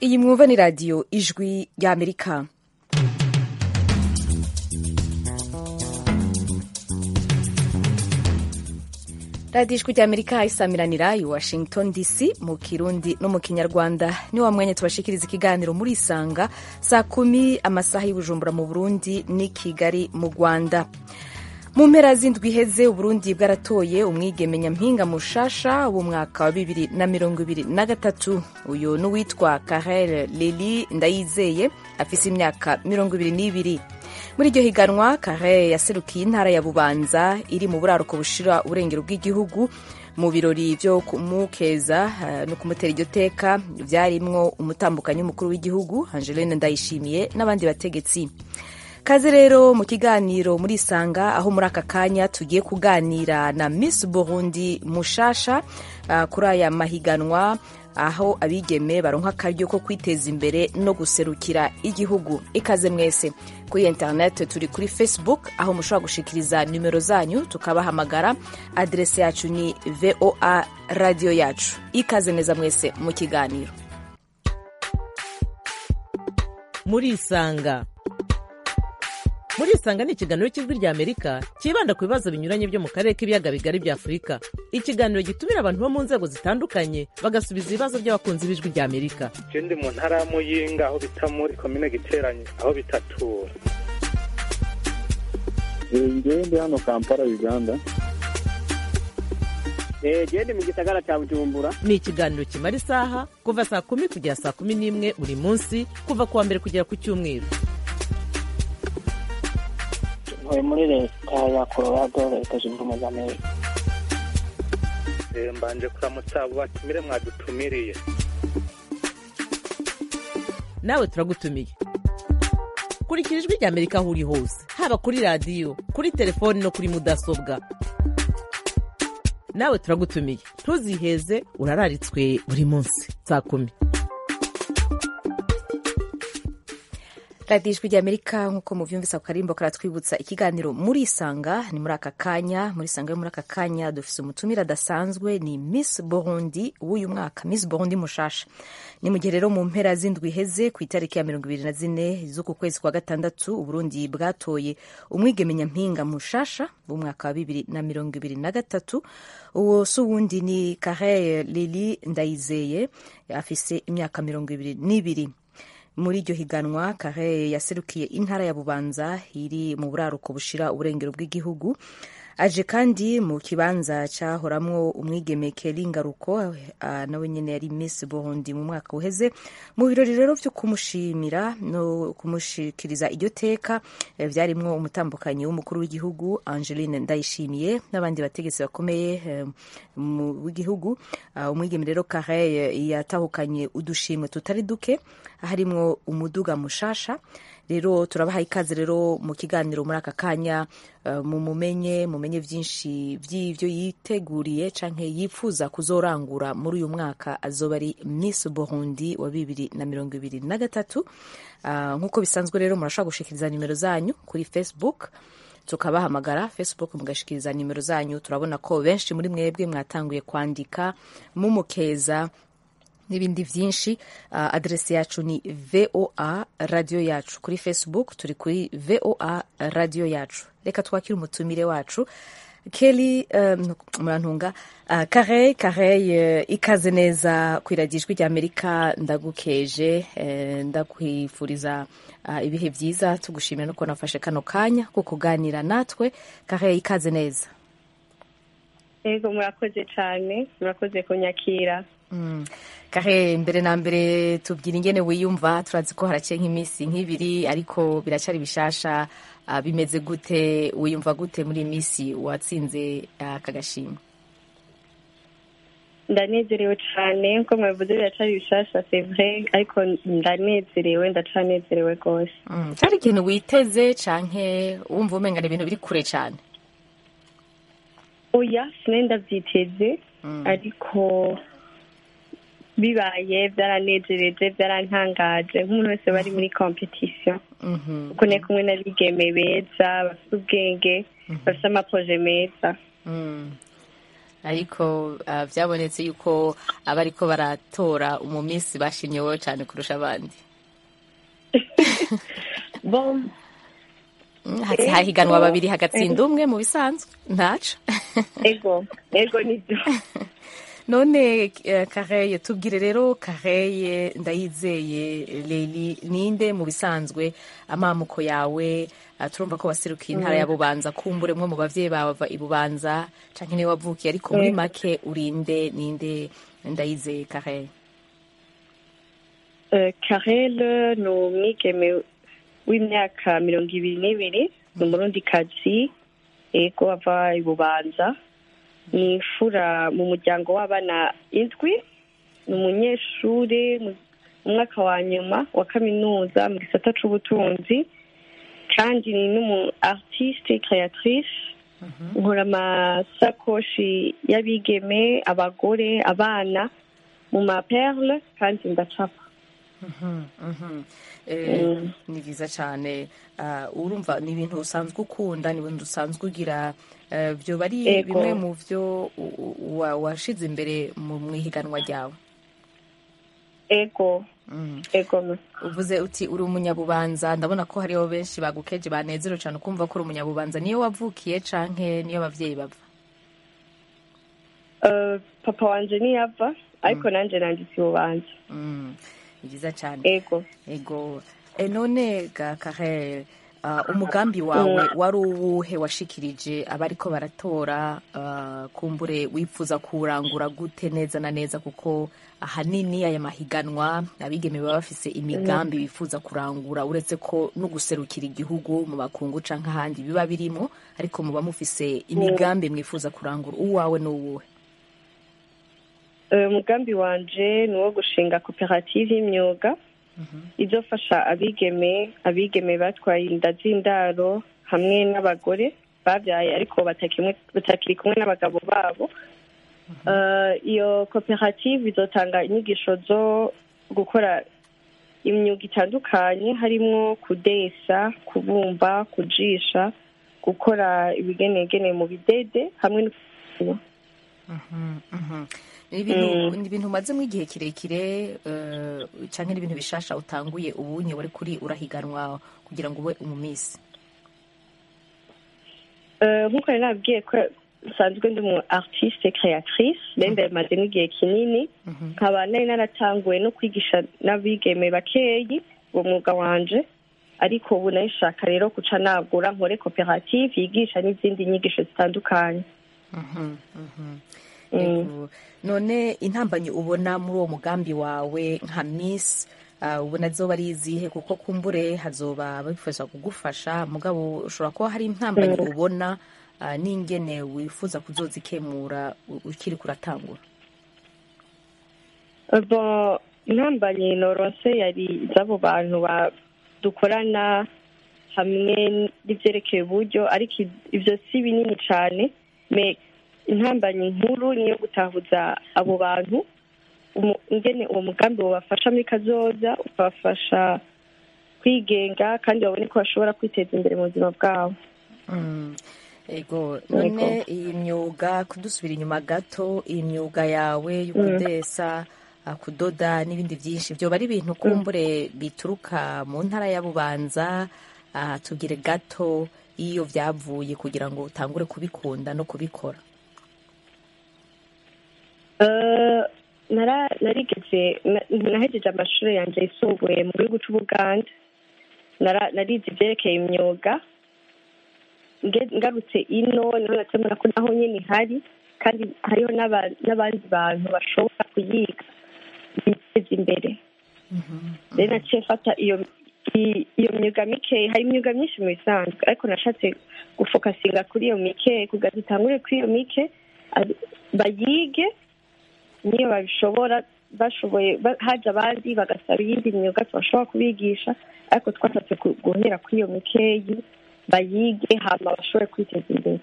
iyi mwumva ni radiyo ijwi ry'amerika radiyo ijwi ry'amerika isamiranira i washington dc mu kirundi no mu kinyarwanda ni wa mwanya tubashikiriza ikiganiro muri isanga saa kumi amasaha y'ubujumbura mu burundi n'i kigali mu rwanda mu mpera z'indwi iheze uburundi bwaratoye umwigeme nyampinga mushasha w'umwaka wa bibiri na mirongo ibiri na gatatu uyu n'uwitwa karel lili ndayizeye afise imyaka mirongo ibiri n'ibiri muri iryo higanwa karel yaserukiye intara ya bubanza iri mu buraruko bushira uburengero bw'igihugu mu birori vyo kumukeza uh, no kumutera iryo teka vyarimwo umutambukanyi w'umukuru w'igihugu angeline ndayishimiye n'abandi bategetsi kaze rero mu kiganiro muri isanga aho muri aka kanya tugiye kuganira na miss burundi mushasha uh, kuri aya mahiganwa aho abigeme baronka akaryo ko kwiteza imbere no guserukira igihugu ikaze mwese kuri internet turi kuri facebook aho mushobora gushikiriza nimero zanyu tukabahamagara adrese yacu ni voa radio yacu ikaze neza mwese mu kiganiro muri isanga muri isanga ni ikiganiro cy'ijwi rya amerika cyibanda ku bibazo binyuranye byo mu karere k'ibiyaga bigari bya afurika ikiganiro gitumira abantu bo mu nzego zitandukanye bagasubiza ibibazo by'abakunzi b'ijwi rya amerika je ndi mu ntara ya muyinga aho bita muri komine giteranye aho bitatura ngewe ndi hano kampala uganda gende mu gisagara cya bujumbura ni ikiganiro kimara isaha kuva saa kumi kugera saa kumi n'imwe buri munsi kuva ku wa mbere kugera ku cyumweru ntuye muri leta ya colorado leta zunze ubumwe za amerika mbanje kuramutsa abo batumire mwadutumiriye nawe turagutumiye kurikira ijwi rya amerika aho uri hose haba kuri radiyo kuri telefoni no kuri mudasobwa nawe turagutumiye ntuziheze urararitswe buri munsi saa kumi radiyo ijwi ry'amerika nk'uko muvyumvisa ku karimbo karatwibutsa ikiganiro muri isanga ni muri aka kanya muri isanga yo muri aka kanya dufise umutumire adasanzwe ni miss burundi w'uyu mwaka miss burundi mushasha ni mu gihe rero mu mpera z'indwi iheze ku itariki ya mirongo ibiri na zine z'uku kwezi kwa gatandatu uburundi bwatoye umwigeme nyampinga mushasha w'umwaka wa bibiri na mirongo ibiri na gatatu uwo si uwundi ni karel lili ndayizeye afise imyaka mirongo ibiri n'ibiri muri iryo higanwa kare yaserukiye intara ya bubanza iri mu buraruko bushira uburengero bw'igihugu aje kandi mu kibanza cyahoramwo umwigeme Kelly Ngaruko uh, nawe nyene yari Miss Burundi mu mwaka uheze mu birori rero vyo kumushimira no kumushikiriza iryo teka eh, vyarimwo umutambukanyi w'umukuru w'igihugu Angeline Ndayishimiye n'abandi bategetsi bakomeye eh, w'igihugu uh, umwigeme rero Kare yatahukanye udushimwe tutari duke harimwo umuduga mushasha rero turabaha ikaze rero mu kiganiro muri aka kanya uh, mumumenye mumenye vyinshi vy'ivyo yiteguriye canke yifuza kuzorangura muri uyu mwaka azoba ari Miss Burundi wa bibiri na mirongo ibiri na gatatu uh, nk'uko bisanzwe rero murashobora gushikiriza nimero zanyu kuri Facebook tukabahamagara facebook mugashikiriza nimero zanyu turabona ko benshi muri mwebwe mwatanguye kwandika mumukeza n'ibindi byinshi uh, adresi yacu ni voa radio yacu kuri facebook turi kuri voa radio yacu reka twakire umutumire wacu keli um, murantunga uh, kare kare uh, ikaze neza kwiragira ijwi rya amerika ndagukeje uh, ndakwifuriza uh, ibihe byiza tugushimira no kubona wafashe kano kanya ko kuganira natwe kare ikaze neza yego murakoze cyane murakoze kunyakira mm. kare mbere na mbere tubwira ingene wiyumva turazi ko haraciye nk'iminsi nk'ibiri ariko biracari bishasha uh, bimeze gute wiyumva gute muri iyi minsi watsinze aka uh, gashimwe ndanezerewe cyane nkuko mwabivuze biracari bishasha sevre ariko ndanezerewe ndacanezerewe rwose mm. cari ikintu witeze canke wumva umengana ibintu biri kure cane oya sinari ndavyiteze mm. ariko bibaye byaranejereje byarantangaje nk'umuntu wese bari muri competition kuko ne kumwe n'abigeme beza bafite ubwenge bafite amaproje meza ariko ah, byabonetse yuko abariko baratora umumisi bashimye wowe cyane kurusha abandi bon Mm, hasi hahiganwa babiri hagatsinda umwe mu bisanzwe ntaco ego ego nibyo none eh, kareye tubwire rero kareye ndayizeye leli ninde mu bisanzwe amamuko yawe ah, turumva ko waserukiye intara ya bubanza kumbure mwe mu bavyeyi bawe bava i bubanza canke niwe wavukiye ariko muri make urinde ninde ndayizeye kareye Eh, karele ni umwigeme w'imyaka mirongo ibiri n'ibiri ni umurundikazi ego ava i bubanza ni imfura mu muryango w'abana indwi ni umunyeshuri mu mu mwaka wa nyuma wa kaminuza mu gisata c'ubutunzi kandi ni n'umu artiste créatrice nkora amasakoshi y'abigeme abagore abana mu maperle kandi ndacapa Eh, ni byiza cyane Ah, urumva ni ibintu usanzwe ukunda ni ibintu usanzwe ugira Eh, byoba ari Ego. bimwe mu byo u- u- wa- washize imbere mu mu ihiganwa ryawe ego Mm. ego uvuze uti uri umunyabubanza ndabona ko hariho benshi bagukeje banezerewe cyane kumva ko uri umunyabubanza niyo wavukiye canke niyo abavyeyi bava Eh, papa wanje niyava ariko nanje nanditse ububanza Mm, ni byiza cyane ego ego e none ga Karel uh, umugambi wawe wari uwuhe washikirije abariko baratora uh, kumbure wifuza kurangura gute neza na neza kuko ahanini aya mahiganwa abigeme baba bafise imigambi bifuza kurangura uretse ko no guserukira igihugu mu bakungu canke ahandi biba birimo ariko muba mufise imigambi mwifuza kurangura uwawe n'uwuhe Eh, umugambi wanje ni uwo gushinga koperative y'imyuga izofasha abigeme abigeme batwaye inda z'indaro hamwe n'abagore babyaye ariko batakimwe- batakiri kumwe n'abagabo babo Eh, iyo koperative izotanga inyigisho zo gukora imyuga itandukanye harimwo kudesa kubumba kujisha gukora ibigenegene mu bidede hamwe no ni ibintu ni ibintu umazemo igihe kirekire eh, canke n'ibintu bishasha utanguye ubunye wari kuri urahiganwa kugira ngo ube umumisi Eh, nk'uko nari nabwiye ko nsanzwe ndi umu artiste créatrice rero ndabimazemo igihe kinini nkaba nari naratanguye no kwigisha n'abigeme bakeyi uwo mwuga wanje ariko ubu nayishaka rero guca nagura nkore koperative yigisha n'izindi nyigisho zitandukanye Mhm, mhm. Ego. none intambanyi ubona muri uwo mugambi wawe nka miss uh, ubona zoba ari izihe kuko kumbure hazoba bifuza kugufasha mugabo ushobora kuba hari intambanyi ubona uh, n'ingene wifuza kuzozikemura u- ukiri kuratangura bon intambanye noronse yari iz'abo bantu ba- dukorana hamwe n'ivyerekeye uburyo ariko i- ivyo si binini cane me intambanye nkuru niyo gutahuza abo bantu umu- ingene uwo mugambi wobafasha muri kazoza ukabafasha kwigenga kandi babone ko bashobora kwiteza imbere mu buzima bwabo Mm. ego none iyi myuga kudusubira inyuma gato iyi myuga yawe yo kudesa ah, kudoda n'ibindi byinshi byoba ari ibintu kumbure bituruka mu ntara ya bubanza ah, tubwire gato iyo byavuye kugira ngo utangure kubikunda no kubikora Eh, nara- narigeze na- nahejeje amashuri yanjye yisumbuye mu gihugu c'ubuganda Nara- narize ivyerekeye imyuga Nge- ngarutse ino niho natemera ko naho nyene ihari kandi hariho n'aba- n'abandi bantu bashobora kuyiga biteza imbere rero naciye mfata iyo i- iyo myuga mikeyi hari imyuga myinshi mu bisanzwe ariko nashatse gufokasinga kuri iyo mikeyi kugira dutangure kuri iyo mike ari- bayige niyo babishobora bashoboye ba- haje abandi bagasaba iyindi myuga tubashobora kubigisha ariko twashatse ku- guhera kuri iyo mikeyi bayige hama bashobore kwiteza imbere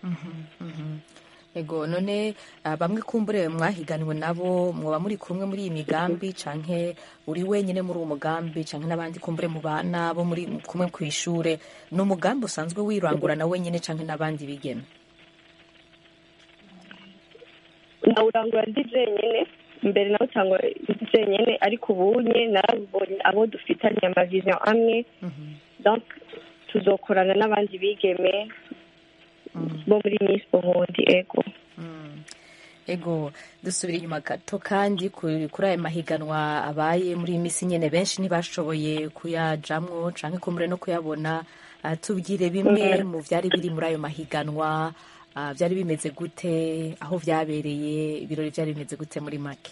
ego none ah, bamwe kumbure mwahiganwe nabo mwoba muri kumwe muri iyi migambi canke uri wenyine muri uwo mugambi canke n'abandi kumbure mu bana bo muri kumwe ku ishure ni umugambi usanzwe wirangura na wenyine canke n'abandi bigeme nawurangura ndi jenyine mbere nawe utangwa ndi jenyine ariko ubunye narabonye abo dufitanye amavision amwe donc tuzokorana n'abandi bigeme bo muri miss burundi ego ego dusubira inyuma gato kandi kuri kuri aya mahiganwa abaye muri iyi minsi nyine benshi ntibashoboye kuyajamwo canke kumbure no kuyabona Ah, tubwire bimwe mu vyari biri muri ayo mahiganwa ah, vyari bimeze gute aho vyabereye ibirori vyari bimeze gute muri make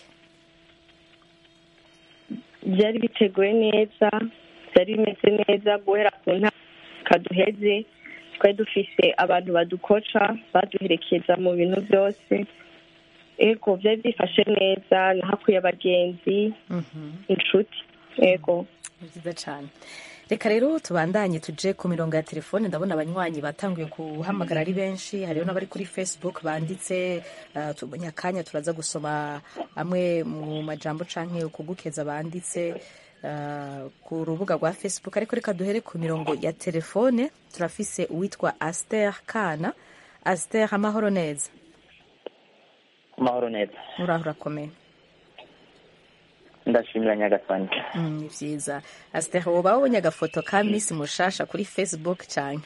byari biteguye neza byari bimeze neza guhera ku ntaka duheze twari dufise abantu badukoca baduherekeza mu bintu byose ego byari byifashe neza nahakuye abagenzi inshuti ego Ni vyiza cane reka rero tubandanye tuje ku mirongo ya telefone ndabona abanywanyi batanguye guhamagara ari benshi hariho n'abari kuri facebook banditse uh, tubonye akanya turaza gusoma amwe mu majambo canke kugukeza banditse uh, ku rubuga rwa facebook ariko reka duhere ku mirongo ya telefone turafise uwitwa aster kana aster amahoro neza amahoro neza uraho urakomeye ndashimira nyagasani Mm, ni vyiza aster woba wabonye agafoto ka miss mushasha kuri facebook canke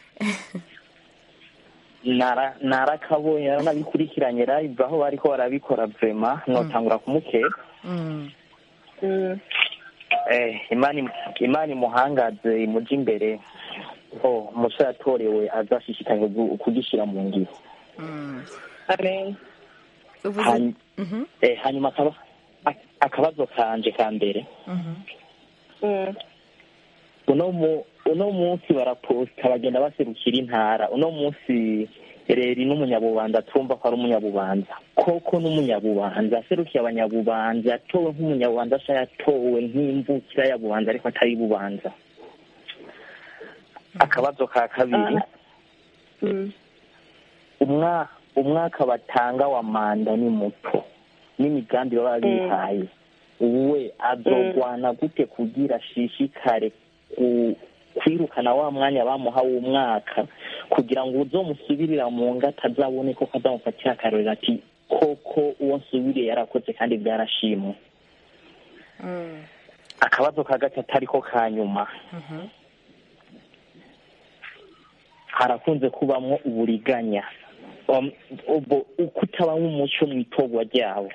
Nara- narakabonye naranabikurikiranye live aho bariko barabikora vrema notangura kumukeka Mm. eh, imana im- imana imuhangaze imuja imbere oh, umusore yatorewe azashishikanye gu- kugishira mu ngiro Mm. amen uvuze Hany- Mhm, eh, hanyuma akaba ak- akabazo kanje ka mbere mhm. Mm. uno mu uno munsi baraposta bagenda baserukira intara uno munsi reri n'umunyabubanza tumva ko ari umunyabubanza koko n'umunyabubanza aserukiye abanyabubanza yatowe nk'umunyabubanza asa yatowe nk'imvukira ya bubanza ariko atari bubanza akabazo ka kabiri Mm. umwa umwaka batanga wa manda ni muto n'imigambi baba bihaye we azogwana gute kugira ashishikare ku- kwirukana wa mwanya bamuha w'umwaka kugira ngo uzomusubirira mu ngo atazabone ko kazamufatira akarorero ati koko uwo nsubiriye yarakoze kandi byarashimwe akabazo ka gatatu ariko ka nyuma harakunze kubamwo uburiganya Um, ubwo kutabamo umuco mu itorwa ryabo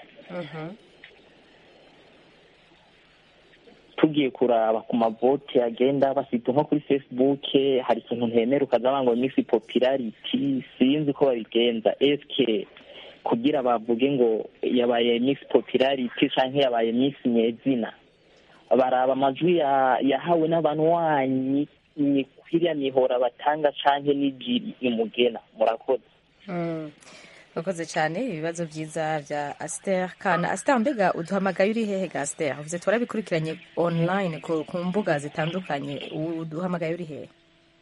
tugiye kuraba ku mavote agenda bafite nko kuri facebook hari ikintu ntemera ukaza ngo miss popularity sinzi ko babigenza eske kugira bavuge ngo yabaye miss popularity canke yabaye miss nyezina baraba amajwi ya- yahawe n'abanywanyi ni kwiriya mihora batanga canke n'ijiri imugena murakoze Mm. urakoze cyane ibibazo byiza bya aster kana aster mbega uduhamagaye uri hehe ga aster uvuze turabikurikiranye online ku, ku mbuga zitandukanye uduhamagaye uri hehe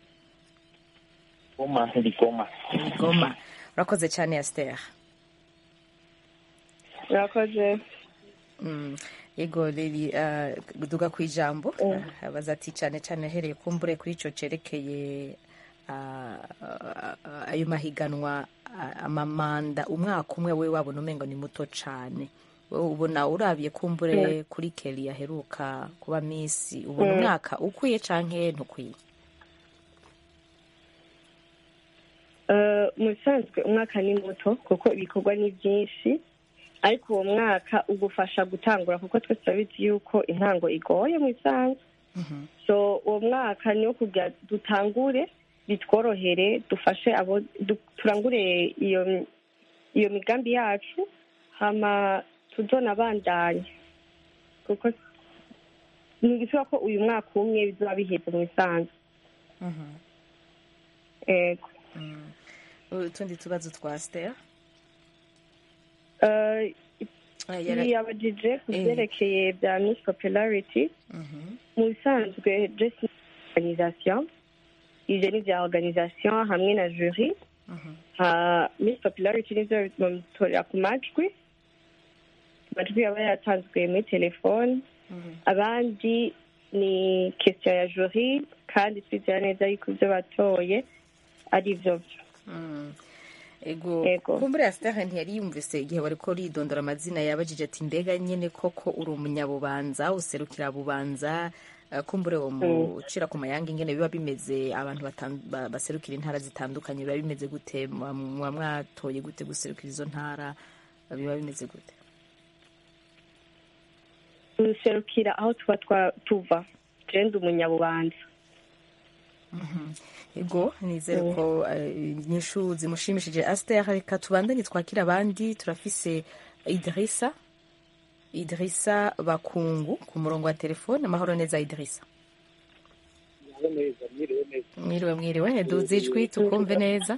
goma ndigoma Ni goma urakoze cyane aster murakoze Mm. yego riri uh, duga ku ijambo Mm. uh, abaza ati cyane cyane ahereye kumbure kuri ico cerekeye uh, uh, ayo mahiganwa uh, amamanda umwaka umwe we wabona umengo ni muto cane wowe ubona urabiye kumbure kuri keri yaheruka kuba misi ubona Mm. umwaka ukwiye canke ntukwiye Eh, mu bisanzwe umwaka ni muto kuko ibikorwa ni byinshi ariko uwo mwaka ugufasha gutangura kuko twese turabizi yuko intango igoye mu bisanzwe so uwo mwaka niwo kugira dutangure bitworohere dufashe abo du- turangure iyo iyo migambi yacu hama tuzonabandanye kuko ntigishoboka ko uyu mwaka umwe bizoba biheze mu bisanzwe ego utundi tubazo twa aster Eh, Ah, yara- yabajije ku Eh. byerekeye bya miss popularity Mhm. mu bisanzwe just ni organisation ivyo ni vya organisation hamwe na jury Mhm. ha miss popularity nivyo bamutorera ku majwi amajwi yaba yatanzwe muri telefone Mhm. abandi ni question ya jury kandi twizera neza yuko ivyo batoye ari vyo vyo Mm. ego Ego. kumbure asitari ntiyari yumvise igihe wari ko ridondora amazina yabajije ati mbega nyine koko uri umunyabubanza userukira bubanza eh, kumbure wo mucira ku mayanga ingene biba bimeze abantu batan- ba- baserukira intara zitandukanye biba bimeze gute muba muba mwatoye gute guserukira izo ntara biba bimeze gute duserukira aho tuba twa- tuva jewe umunyabubanza ego nizere ko eh, inyishu zimushimishije asiteri reka tubandanye twakira abandi turafise idirisa idirisa bakungu ku murongo wa telefone amahoro neza idirisa neza mwiriwe neza mwiriwe mwiriwe duze ijwi tukumve neza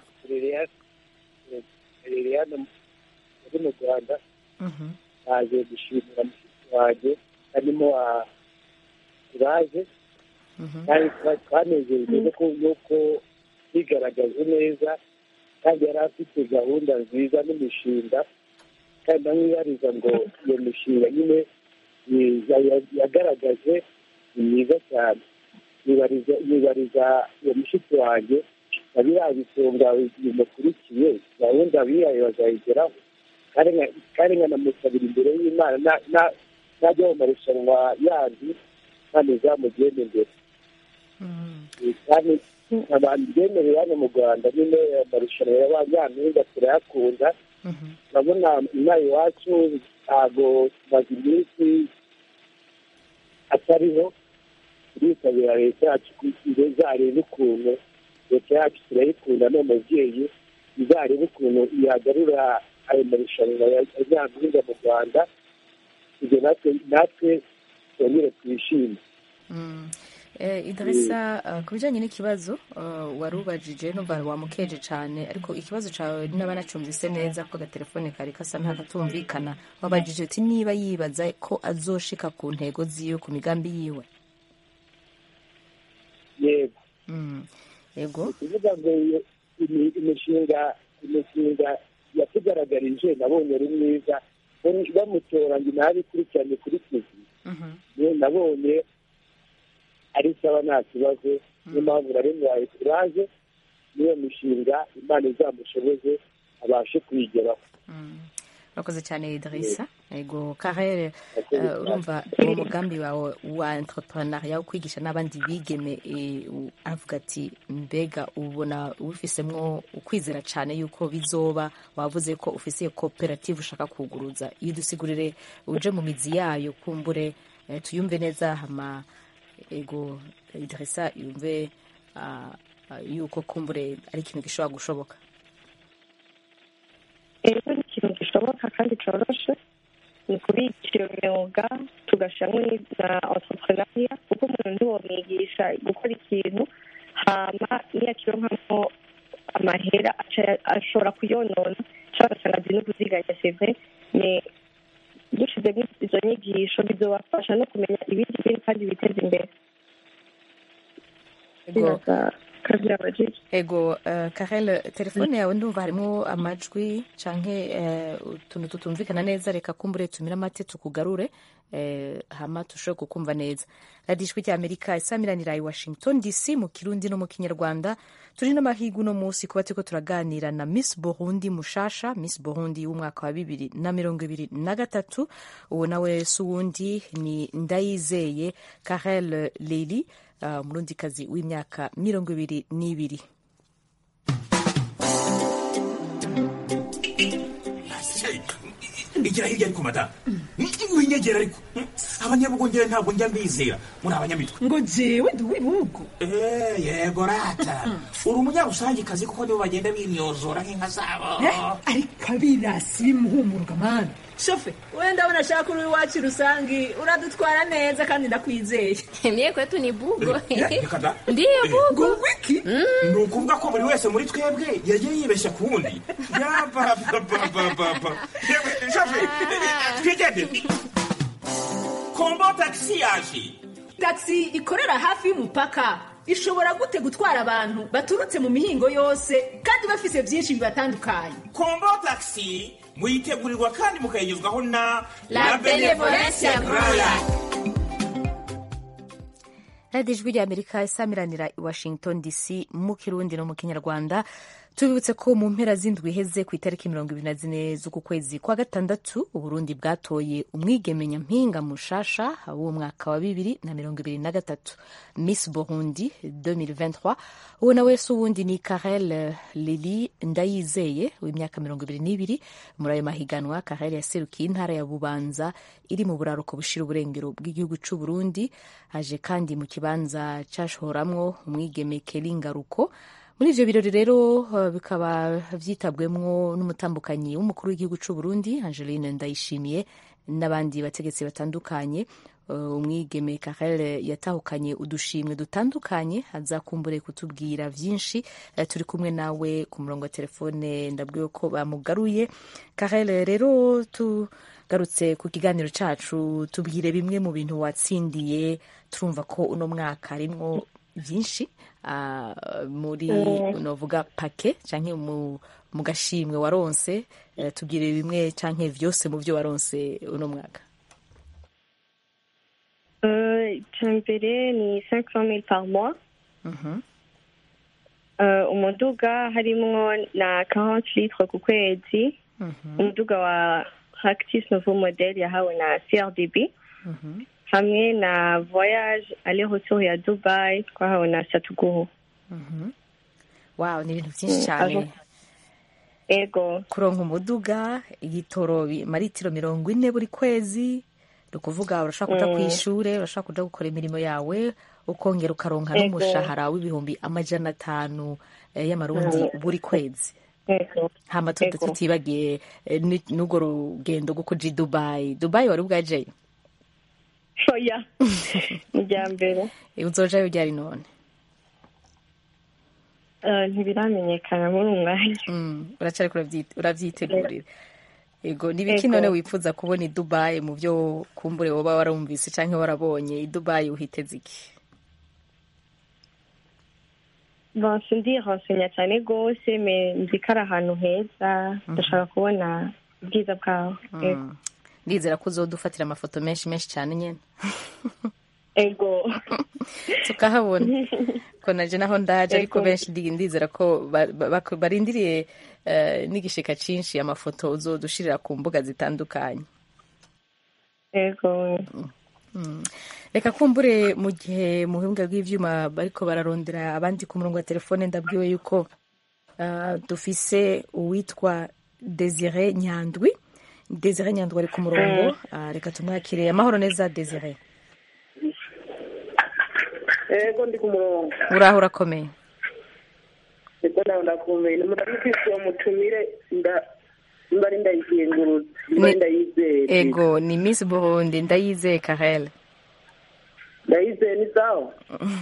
liliane muri mu rwanda Mhm, naje gushimira mushiki wanjye harimo kuraje mhm, kandi twa- twanezejwe nuko nuko yigaragaje neza kandi yari afite gahunda nziza n'imishinga kandi ndamwibariza ngo iyo mishinga nyine ni- ya- ya- yagaragaje ni myiza cyane yibariza yibariza uwo mushiki wanjye na biriya bisonga bimukurikiye gahunda bihaye bazayigeraho kandi nka- kandi nkanamusabira imbere y'imana na- na- najya mu marushanwa yandi kandi zamugenda imbere mhm. kandi abantu bemerewe hano mu rwanda nyine amarushanwa y'abanyampinga turayakunda Mhm. urabona inaha iwacu ntabwo tumaze iminsi atariho turitabira leta yacu kugira izarebe ukuntu leta yacu turayikunda ni umubyeyi izarebe ukuntu yagarura ayo marushanwa ya nyampinga mu rwanda ibyo natwe natwe twongere twishime Mm. Eh, idirisa eh, ku bijyanye n'ikibazo eh, wari ubajije numva wamukeje cyane ariko ikibazo cyawe niba nacumvise neza ko agatelefone kari gasa nk'akatumvikana wabajije uti niba yibaza ko azoshika ku ntego ziwe ku migambi yiwe yego Mm. yego kuvuga ngo iyo imi- imishinga imishinga yatugaragarije nabonye ari myiza Bam- bamutora ngo nabikurikirane kuri tivi Mhm. niyo nabonye ari sawa nta kibazo niyo mpamvu nari muhaye kuraje n'iyo mishinga imana izamushoboze abashe kuyigeraho Mm. urakoze cyane idirisa yego karere Urakoze eh, urumva uwo mugambi wawe wa entrepreneuria wo kwigisha n'abandi bigeme eh, u- avuga ati mbega ubona ubifisemwo ukwizera cyane yuko bizoba wavuze ko ufise iyo koperative ushaka kuguruza iyo udusigurire uje mu mizi yayo kumbure eh, tuyumve neza hama ego idirisa yumve ah, ah, yuko kumbure ari ikintu gishobora gushoboka rero ni ikintu gishoboka kandi coroshe ni kubigisha iyo myuga tugashyiramo na entrepreneuria kuko umuntu ntiwomwigisha gukora ikintu hama niyo akironkamo amahera aca- ashobora kuyonona cyangwa agasanga azi no kuziganya seve ni dushizemo izo nyigisho bizobafasha no kumenya ibindi bintu kandi biteza imbere ego Biraza- kazi yabajije ego uh, karel telefone yawe ndumva harimo amajwi canke uh, utuntu tutumvikana neza reka kumbure tumire amate tukugarure uh, hama tushobore kukumva neza radiyo ijwi rya amerika isamiranira i washington dc mu kirundi no mu kinyarwanda turi n'amahiga uno munsi kuba turiko turaganira na miss burundi mushasha miss burundi w'umwaka wa bibiri na mirongo ibiri na gatatu uwo nawe si uwundi ni ndayizeye karel leli uh, umurundikazi w'imyaka mirongo ibiri n'ibiri igira hirya ariko madamu winyegera ariko abanyabugongera ntabwo njya mbizera muri abanyamitwe ngo jewe ndi uw'ibihugu Eh, yego rata uri umunyarusangikazi kuko nibo bagenda binyozora nk'inka zabo ariko abirasi bimuhumuruka mani shofe wenda ndabona ashaka uri iwacu rusangi uradutwara neza kandi ndakwizeye Mie kwetu ni bugo. Eh, reka da. Ndiyo bugo. ngo wiki ni ukuvuga ko buri wese muri twebwe yagiye yibeshya ku wundi yabababababa twigendere kombo tagisi yaje taxi ikorera hafi y'umupaka ishobora gute gutwara abantu baturutse mu mihingo yose kandi bafise byinshi bibatandukanye kombo tagisi muyitegurirwa kandi mukayigezwaho na La Benevolencia Royal. radiyo ijwi rya amerika isamiranira i washington dc mu kirundi no mu kinyarwanda tubibutse ko mu mpera z'indwi iheze ku itariki mirongo ibiri na zine z'uku kwezi kwa gatandatu uburundi bwatoye umwigeme nyampinga mushasha w'uwo mwaka wa bibiri na mirongo ibiri na gatatu miss burundi 2023 uwo nawe si uwundi ni karel lili ndayizeye w'imyaka mirongo ibiri n'ibiri muri ayo mahiganwa karel yaserukiye intara ya bubanza iri mu buraruko bushira uburengero bw'igihugu c'u burundi aje kandi mu kibanza cashoramwo umwigeme keli ngaruko muri ivyo birori rero uh, bikaba vyitabwemwo n'umutambukanyi w'umukuru w'igihugu c'u Burundi Angeline Ndayishimiye n'abandi bategetsi batandukanye uh, umwigeme Karel yatahukanye udushimwe dutandukanye azakumbure kutubwira vyinshi uh, turi kumwe nawe ku murongo wa telefone ndabwiwe ko bamugaruye Karel rero tugarutse ku kiganiro cacu tubwire bimwe mu bintu watsindiye turumva ko uno mwaka harimwo vyinshi uh, muri Mm. novuga pake canke mu, mu gashimwe waronse uh, tubwire bimwe canke vyose mu vyo waronse uno mwaka Euh, icya mbere ni 500 000 par mois Mhm. Euh, umuduga harimwo na 40 litres ku kwezi Mhm. umuduga wa practice nouveau modèle yahawe na crdb Mhm. hamwe na voyage aller retour ya dubai twahawe na satuguhu Mhm. wow ni ibintu vyinshi Mm, cane aho- ego kuronka umuduga igitoro bi- maritiro mirongo ine buri kwezi ni ukuvuga urashobora kuja Mm. kw'ishure urashobora kuja gukora imirimo yawe ukongera ukaronka Ego. n'umushahara w'ibihumbi amajana atanu eh, y'amarundi Mm. buri kwezi ego hama tuti- Ego. tutibagiye eh, ni- n'urwo rugendo rwo kuja i dubayi dubayi wari bwajeyo oya ni irya mbere Eh, uzojayo ryari none Euh, ntibiramenyekana muri uyu mwanya Mm, uracariko uravyi- uravyitegurira ego ni ibiki Ego. none wifuza kubona i dubayi mu vyo kumbure woba warumvise canke warabonye i dubayi uhiteze iki bon sindi rensenya cyane rwose me nzi ko ari ahantu heza ndashaka kubona ubwiza bwaho Ego. Mm. ndizera ko uzodufatira amafoto menshi menshi cyane nyene ego tukahabona ko naje naho ndaje ariko Ego. benshi ndi- ndizera ko ba- ba- bak- barindiriye eh, n'igishika cinshi amafoto uzodushirira ku mbuga zitandukanye ego Mm. reka kumbure mu gihe mu buhinga bw'ivyuma bariko bararondera abandi ku murongo wa telefone ndabwiwe yuko ah, dufise uwitwa desire nyandwi desire nyandwi ari ku murongo Ah, reka tumwakire amahoro neza desire ego ndi ku murongo uraho urakomeye ego nawe ndakumeye murabifise uwo mutumire nda mba ari ndayizengurutse mba ari Ni- ndayizeye ego ni miss burundi ndayizeye karel ndayizeye ni sawa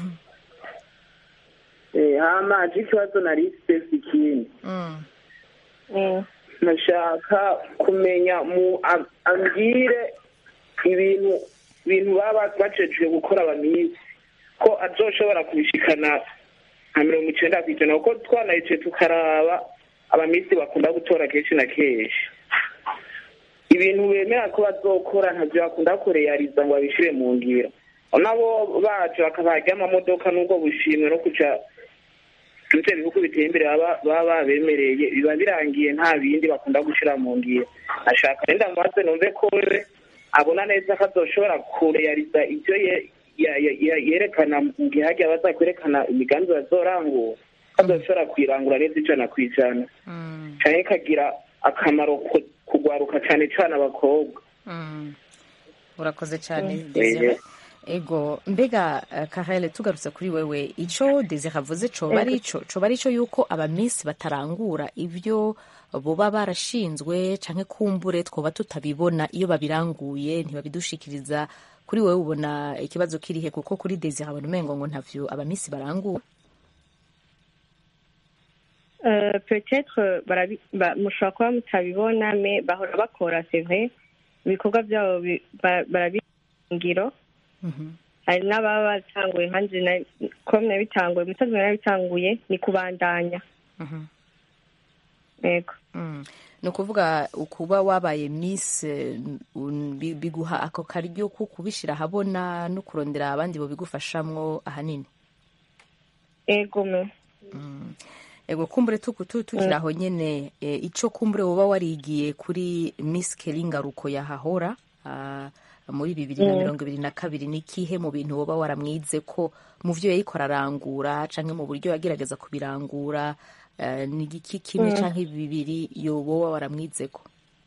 Eh, hama aje ikibazo nari sipesi ikindi Mm. nashaka kumenya mu am- ambwire ibintu ibintu baba bacejwe gukora abamisi ko azoshobora kubishikana nka mirongo icenda kw'ijana kuko twanayicaye tukaraba abamisi bakunda gutora kenshi na kenshi ibintu bemera ko bazokora ntavyo bakunda kureyariza ngo babishire mu ngiro nabo baje bakabarya amamodoka n'ubwo bushimwe no kuja ivyo bihugu biteye imbere baba baba babemereye biba birangiye nta bindi bakunda gushira mu ngiro ashaka renda mubaze numve ko wewe abona neza ko azoshobora kureyariza ivyo ye- ya- ya- ya- yerekana mu gihe hagiye bazakwerekana imigambi bazorangura ko azoshobora kuyirangura neza ijana ku ijana Mm. canke ikagira akamaro ku- kugwaruka cane cane abakobwa Mm. urakoze cyane Mm. desire Ego. ego mbega uh, karele tugarutse kuri wewe ico desire avuze coba ari ico coba ari ico yuko abamisi batarangura ivyo boba barashinzwe canke kumbure twoba tutabibona iyo babiranguye ntibabidushikiriza kuri wewe ubona ikibazo kirihe kuko kuri desire abona umengo ngo ntavyo abamisi barangura Euh, peut-être barabi- ba- mushobora kuba mutabibona me bahora bakora c'est vrai ibikorwa byabo bi- ba- barabingiro hari n'ababa batanguye nkanjye na- ko nabitanguye umusazi nabitanguye ni kubandanya Mhm. yego Mm. ni ukuvuga ukuba wabaye miss eh, un- bi- biguha ako karyo ko kubishira ahabona no kurondera abandi bobigufashamwo ahanini yego me Mm. ego kumbure tuku- tu- tukiri aho nyene e, ico kumbure woba warigiye kuri miss keringaruko yahahora ah, muri bibiri na Mm. mirongo ibiri na kabiri ni kihe mu bintu woba waramwize ko mu vyo yariko ararangura canke mu buryo yagerageza kubirangura eh, ni igiki kimwe Mm. canke bibiri yoba waramwizeko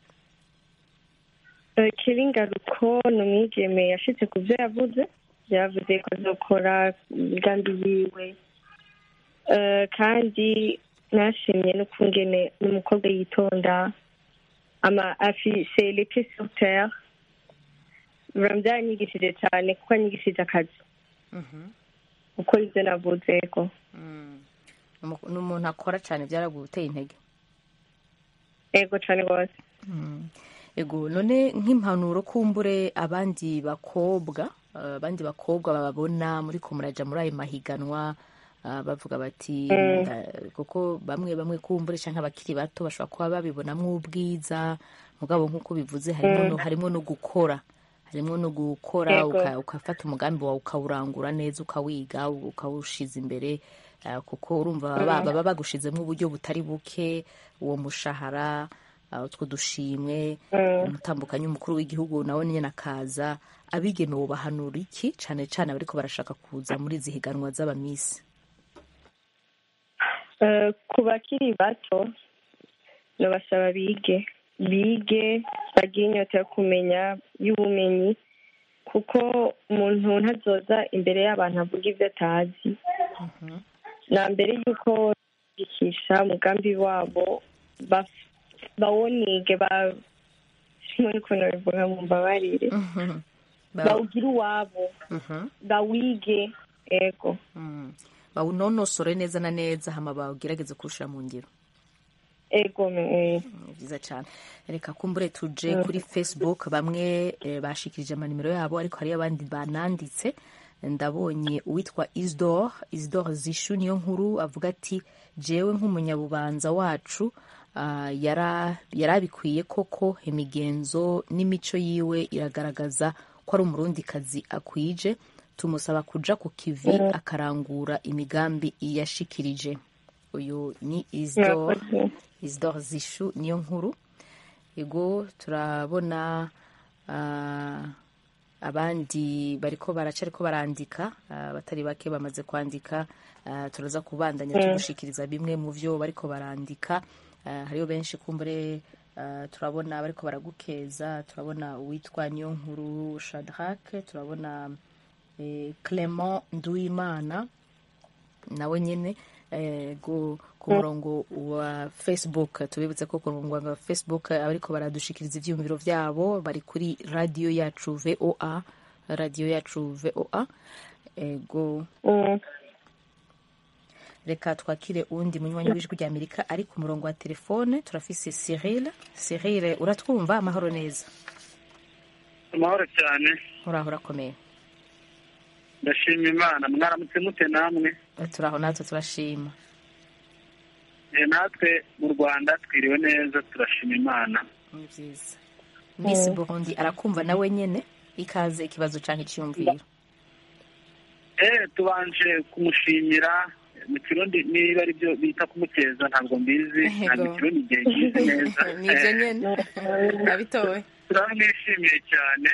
Eh, kiringaruko ni umwigeme yashitse ku byo yavuze yavuze ko azokora imigambi yiwe Eh, kandi nashimye n'ukungene n'umukobwa yitonda ama afise les pieds sur terre Vraiment byaranyigishije cyane kuko anyigishije akazi gukora ibyo navuze ko Umu- n'umuntu akora cane vyaraguteye intege ego cyane rwose Mm. ego none nk'impanuro kumbure abandi bakobwa eh, abandi bakobwa bababona muri ko muraja muri ayo mahiganwa ah, bavuga bati Mm. nda- kuko bamwe bamwe kumbure canke abakiri bato bashobora kuba babibonamwo ubwiza mugabo nk'uko bivuze harimo Mm. no, harimo no gukora harimo no gukora Yego. uka- ukafata umugambi wawe ukawurangura neza ukawiga ukawushiza imbere ah, kuko urumva baba Mm. baba bagushizemo uburyo butari buke uwo mushahara ah, utwo dushimwe Mm. umutambukanyi umukuru w'igihugu nawe nyine akaza abigeme bahanura iki cane cane abariko barashaka kuza muri izi higanwa z'abamisi Eh, ku bakiri bato nabasaba bige bige bagire inyota yo kumenya y'ubumenyi kuko umuntu ntazoza imbere y'abantu avuga ibyo atazi na mbere y'uko bikisha umugambi wabo baf- bawonige ba sinzi ukuntu bivuga mu mbabarire bawugire uwabo bawige ego bawunonosore neza na neza hama bawugerageze kuwushira mu ngiro ego me- eh. ni byiza cyane reka kumbure tuje kuri facebook bamwe eh, bashikirije amanimero yabo ariko hariyo abandi bananditse ndabonye uwitwa isdor isdor zishu niyo nkuru avuga ati jewe nk'umunyabubanza wacu ah, yara- yarabikwiye koko imigenzo n'imico yiwe iragaragaza ko ari umurundikazi akwije tumusaba kuja ku kivi Mm. akarangura imigambi yashikirije uyu ni isdor Murakoze. Isidore Zishu niyo nkuru ego turabona ah, abandi bariko baraca ariko barandika ah, batari bake bamaze kwandika ah, turaza kubandanya Mm. tugushikiriza bimwe mu vyo bariko barandika Ah, hariyo benshi kumbure ah, turabona bariko baragukeza turabona uwitwa niyo nkuru Shadrack turabona eh, Clement Nduwimana nawe nyine eh, go ku Mm. murongo wa facebook tubibutse ko ku murongo wa facebook abariko baradushikiriza ivyiyumviro vyabo bari kuri radio yacu voa radio yacu voa ego Mm. reka twakire uwundi munywanyi w'ijwi rya amerika ari ku murongo wa telefone turafise cyril cyril uratwumva amahoro neza amahoro cyane uraho urakomeye ndashima imana mwaramutse mute namwe turaho natwe turashima Eh, natwe mu rwanda twiriwe neza turashima imana ni byiza miss burundi arakumva nawe nyene ikaze ikibazo canke iciyumviro eh tubanje kumushimira mu kirundi niba ari byo bita kumukeza ntabwo mbizi ntabwo Yego. ikirundi igihe kizi neza nivyo Eh, nyene nabitowe turamwishimiye cyane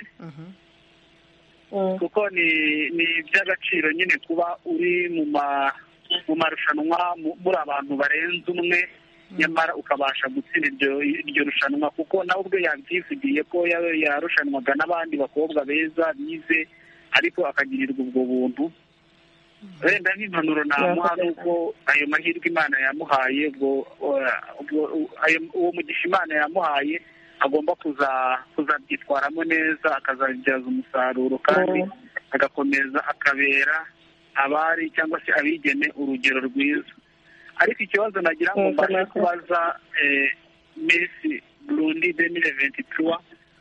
kuko ni ni iby'agaciro nyine kuba uri mu ma mu marushanwa mu- muri abantu barenze umwe nyamara ukabasha gutsinda iryo iryo rushanwa kuko nawe ubwe yabyivugiye ko ya- yarushanwaga n'abandi bakobwa beza bize ariko akagirirwa ubwo buntu wenda nk'impanuro namuha ni uko ayo mahirwe imana yamuhaye ubwo ubwo- ayo- uwo mugisha imana yamuhaye agomba kuza kuzabyitwaramo neza akazabibyaza umusaruro kandi agakomeza akabera abari cyangwa se abigeme urugero rwiza ariko ikibazo nagira ngo Yego, mbashe murakoze. kubaza eh, miss burundi demire venti turuwa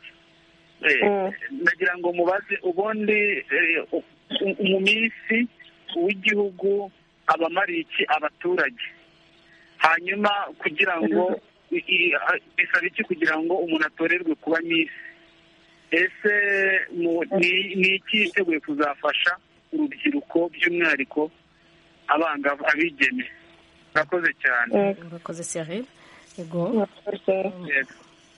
nagira ngo mubaze ubundi eh, u- mu minsi w'igihugu abamariye iki abaturage hanyuma kugira ngo i- i- a- bisaba iki kugira ngo umuntu atorerwe kuba misi ese mu- ni- ni iki yiteguye kuzafasha urubyiruko by'umwihariko abangavu abigeme murakoze cyane urakoze Cyril ego Yego.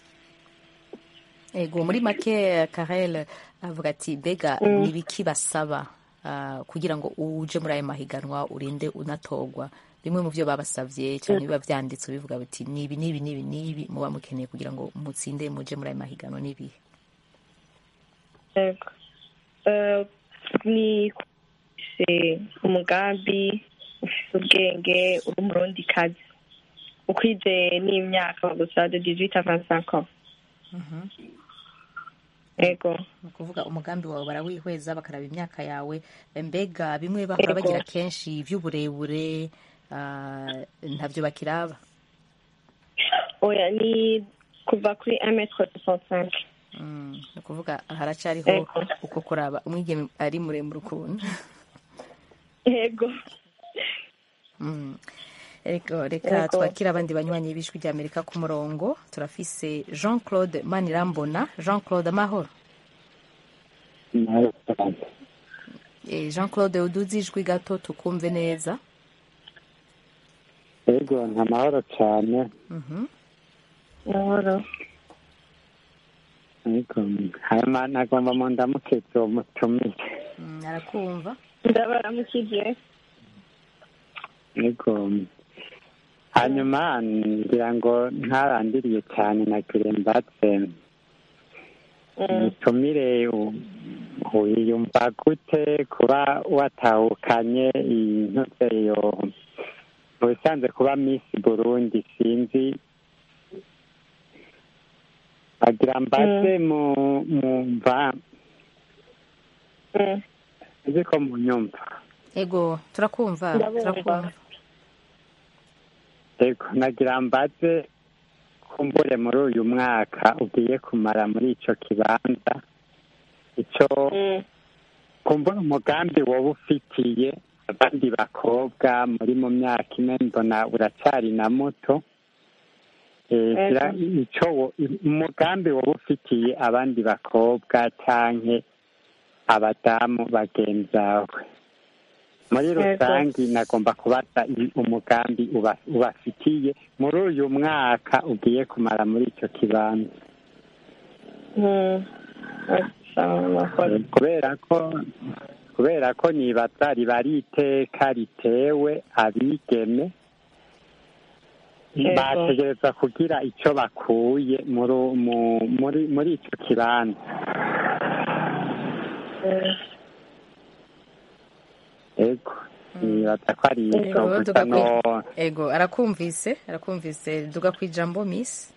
ego muri make Karel avuga ati mbega Mm. ni ibiki basaba ah, kugira ngo uje muri ayo mahiganwa urinde unatorwa bimwe mu byo babasabye cyane biba byanditse bivuga biti ni ibi n'ibi n'ibi n'ibi muba mukeneye kugira ngo mutsinde muje muri ayo mahiganwa n'ibihe Yego. Eh, ni ufise umugambi ufise ubwenge uri umurundi kazi ukwize n'imyaka gusa de 18 à 25 ans ego ni ukuvuga umugambi wawe barawihweza bakaraba imyaka yawe mbega bimwe bahora Yego. bagira kenshi iby'uburebure ah, ntabyo bakiraba oya ni kuva kuri 1 mètre 65 Mm, ni ukuvuga haracyariho Ego. uko kuraba umwigeme ari muremure ukuntu ego Mm. Ego, reka Ego. twakire abandi banywanyi b'ijwi rya amerika ku murongo turafise jean claude manirambona jean claude amahoro Eh, jean claude uduze ijwi gato tukumve neza yego nta mahoro cyane Mhm. mahoro yego hanyuma nagomba mu ndamuketse uwo mutumire Mm, arakumva ndabaramukije yego hanyuma ngira ngo ntarandiriye cyane nagire mbatse mutumire u- wiyumva gute kuba watahukanye intuzeyo mu bisanzwe kuba miss burundi sinzi bagira mbaze mu mumva nzi ko munyumva ego turakumva Ndabumva. turakumva yego nagira mbaze kumbure muri uyu mwaka ugiye kumara muri ico kibanza ico kumbura umugambi woba ufitiye abandi bakobwa muri mu myaka ine mbona uracyari na muto Eh, Ego. gira ico wo- umugambi woba ufitiye abandi bakobwa canke abadamu bagenzawe muri Ego. rusange nagomba kubaza i- umugambi uba- ubafitiye muri uyu mwaka ugiye kumara muri ico kibanza Mm. Sawa, murakoze. kubera ko kubera ko nibaza riba ari iteka ritewe abigeme Yego. bategereza kugira icyo bakuye muri mu- muri muri icyo kibanza Mm. ego nibaza ko ari icyo Ego, gusa duga no kwi- ego arakumvise arakumvise duga ku ijambo miss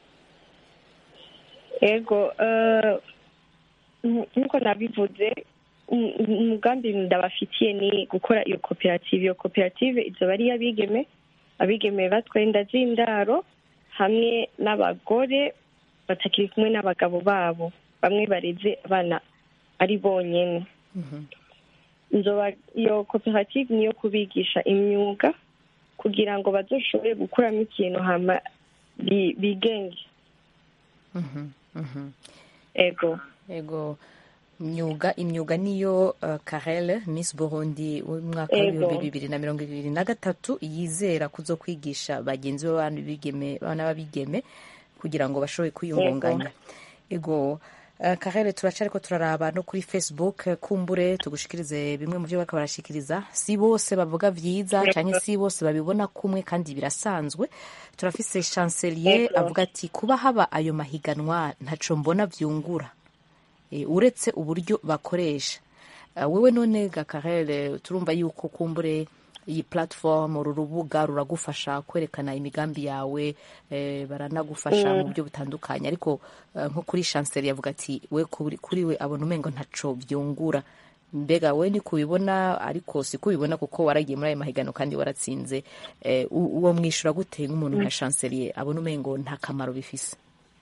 ego eh, nk- nk'uko nabivuze um- umugambi ndabafitiye ni gukora iyo koperative iyo koperative izoba ari iy'abigeme abigeme batwaye inda z'indaro hamwe n'abagore batakiri kumwe n'abagabo babo bamwe bareze abana ari bonyene nzoba iyo koperative niyo kubigisha imyuga kugira ngo bazoshobore gukuramo ikintu hama bi- bigenge Mhm, mhm. ego ego imyuga imyuga niyo uh, karel miss burundi w'umwaka Ego. w'ibihumbi bibiri na mirongo ibiri na gatatu yizera kuzo kwigisha bagenzi be bana bigeme bana b'abigeme kugira ngo bashobore kwiyungunganya ego uh, karel turacariko turaraba no kuri facebook eh, kumbure tugushikirize bimwe mu byo bariko barashikiriza si bose bavuga vyiza Ego. canke si bose babibona kumwe kandi birasanzwe turafise chancelier Ego. avuga ati kuba haba ayo mahiganwa ntaco mbona vyungura Eh, uretse uburyo bakoresha Ah, wewe none gakarere turumva yuko kumbure iyi platform uru rubuga ruragufasha kwerekana imigambi yawe eh, baranagufasha Mm. mu buryo butandukanye ariko eh, nko kuri chancelier yavuga ati we kuri, kuri we abona umengo ntaco vyungura mbega we ni kubibona ariko si kubibona kuko waragiye muri ayo mahiganwa kandi waratsinze eh, u- uwo mwishura gute nk'umuntu nka chancelier abona umengo nta kamaro bifise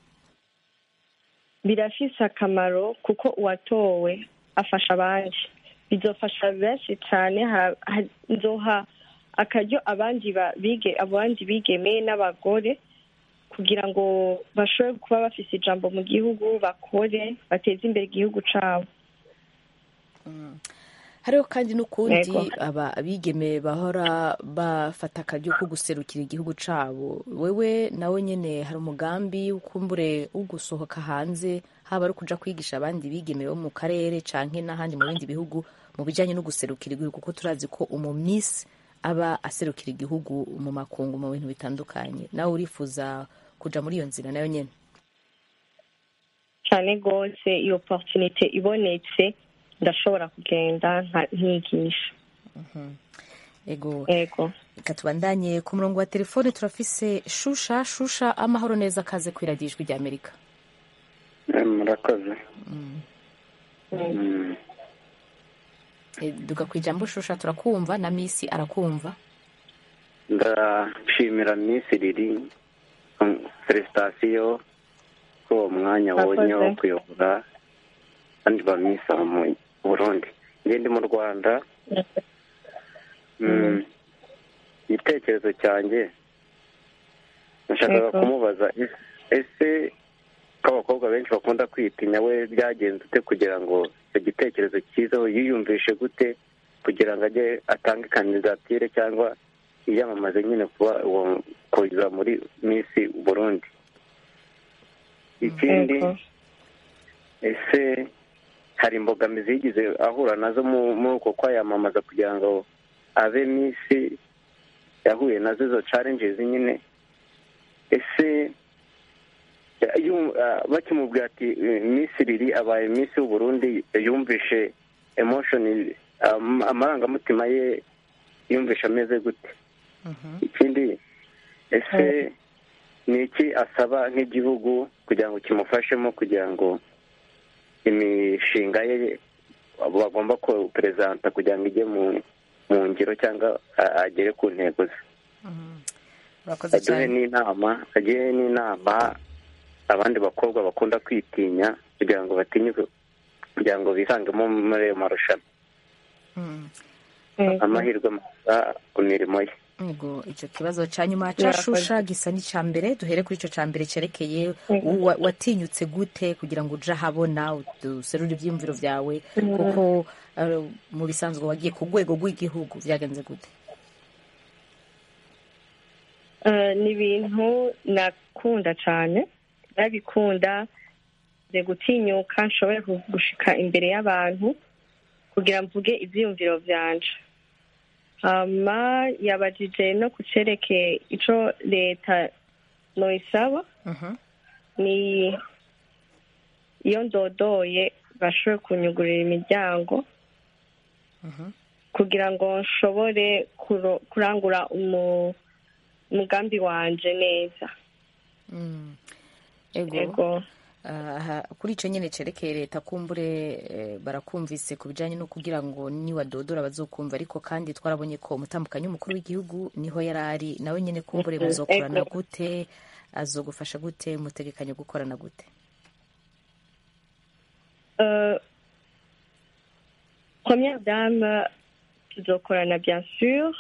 birafise akamaro kuko uwatowe afasha abandi bizofasha benshi cyane ha- ha- nzoha akaryo abandi ba- bige abandi bigeme n'abagore kugira ngo bashobore kuba bafise ijambo mu gihugu bakore bateze imbere igihugu cabo hariho kandi n'ukundi Yego. aba abigeme bahora bafata akaryo ko guserukira igihugu cabo wewe nawe nyene hari umugambi ukumbure wo gusohoka hanze haba ari kuja kwigisha abandi bigeme bo mu karere canke n'ahandi mu bindi bihugu mu bijanye no guserukira igihugu kuko turazi ko umumisi aba aserukira igihugu mu makungu mu bintu bitandukanye nawe urifuza kuja muri iyo nzira nayo nyene cyane rwose iyo opportunité ibonetse ndashobora kugenda nka- nkigisha ego ego reka tubandanye ku murongo wa telefone turafise shusha shusha amahoro neza kaze kwiradiyo ijwi rya amerika murakoze Eh, duga ku ijambo shusha turakumva na misi arakumva ndashimira minsi riri felicitasiyo ko uwo mwanya wonye wo kuyobora abandi ba minsi aba mu burundi njye ndi mu rwanda Mm, igitekerezo cyanjye nashakaga Yego. kumubaza ese- ese ko abakobwa benshi bakunda kwitinya we byagenze ute kugira ngo icyo gitekerezo cyizaho yiyumvishe gute kugira ngo ajye atange kandidatire cyangwa yiyamamaze nyine kuba uwo kuza muri misi burundi ikindi Yego. ese hari imbogamizi yigeze ahura nazo mu- muri uko kwayamamaza kugira ngo abe misi yahuye nazo izo challenges nyine ese yu- ah, bakimubwira ati eh, misi riri abaye misi w'uburundi yumvishe emotion am- amarangamutima ye yumvishe ameze gute ikindi ese ni iki asaba nk'igihugu kugira ngo kimufashemo kugira ngo imishinga ye bagomba kuperezanta kugira ngo ijye mu mu ngiro cyangwa a- agere ku ntego ze urakoze aduhe cyane n'inama agire n'inama abandi bakobwa bakunda kwitinya kugira ngo batinyuke kugira ngo bisangemo muri ayo marushanwa amahirwe masa ku mirimo ye Yego, icyo kibazo cya nyuma cya Murakoze. shusha gisa n'icya mbere duhere kuri icyo cya mbere cyerekeye Yego. wa- watinyutse gute kugira ngo uje ahabona userure ibyiyumviro byawe Mhm. kuko eh, mu bisanzwe wagiye ku rwego rw'igihugu byagenze gute Eh, ni ibintu nakunda cyane ndabikunda nze gutinyuka nshobore ku- gushika imbere y'abantu kugira mvuge ibyiyumviro byanje hama yabajije no ku cerekeye ico leta noisaba ni iyo ndodoye bashobore kunyugurira imiryango kugira ngo nshobore kuro- kurangura umu- umugambi wanje neza Mm. ego Ego. aha, kuri icyo nyine cyerekeye leta kumbure eh, barakumvise ku bijyanye no kugira ngo niwadodora bazokumva ariko kandi twarabonye ko umutambukanyi w'umukuru w'igihugu niho yari ari nawe nyine kumbure Mhm. muzokorana Ego. gute azogufasha gute mutegekanye gukorana gute Euh, première dame tuzokorana bien sûr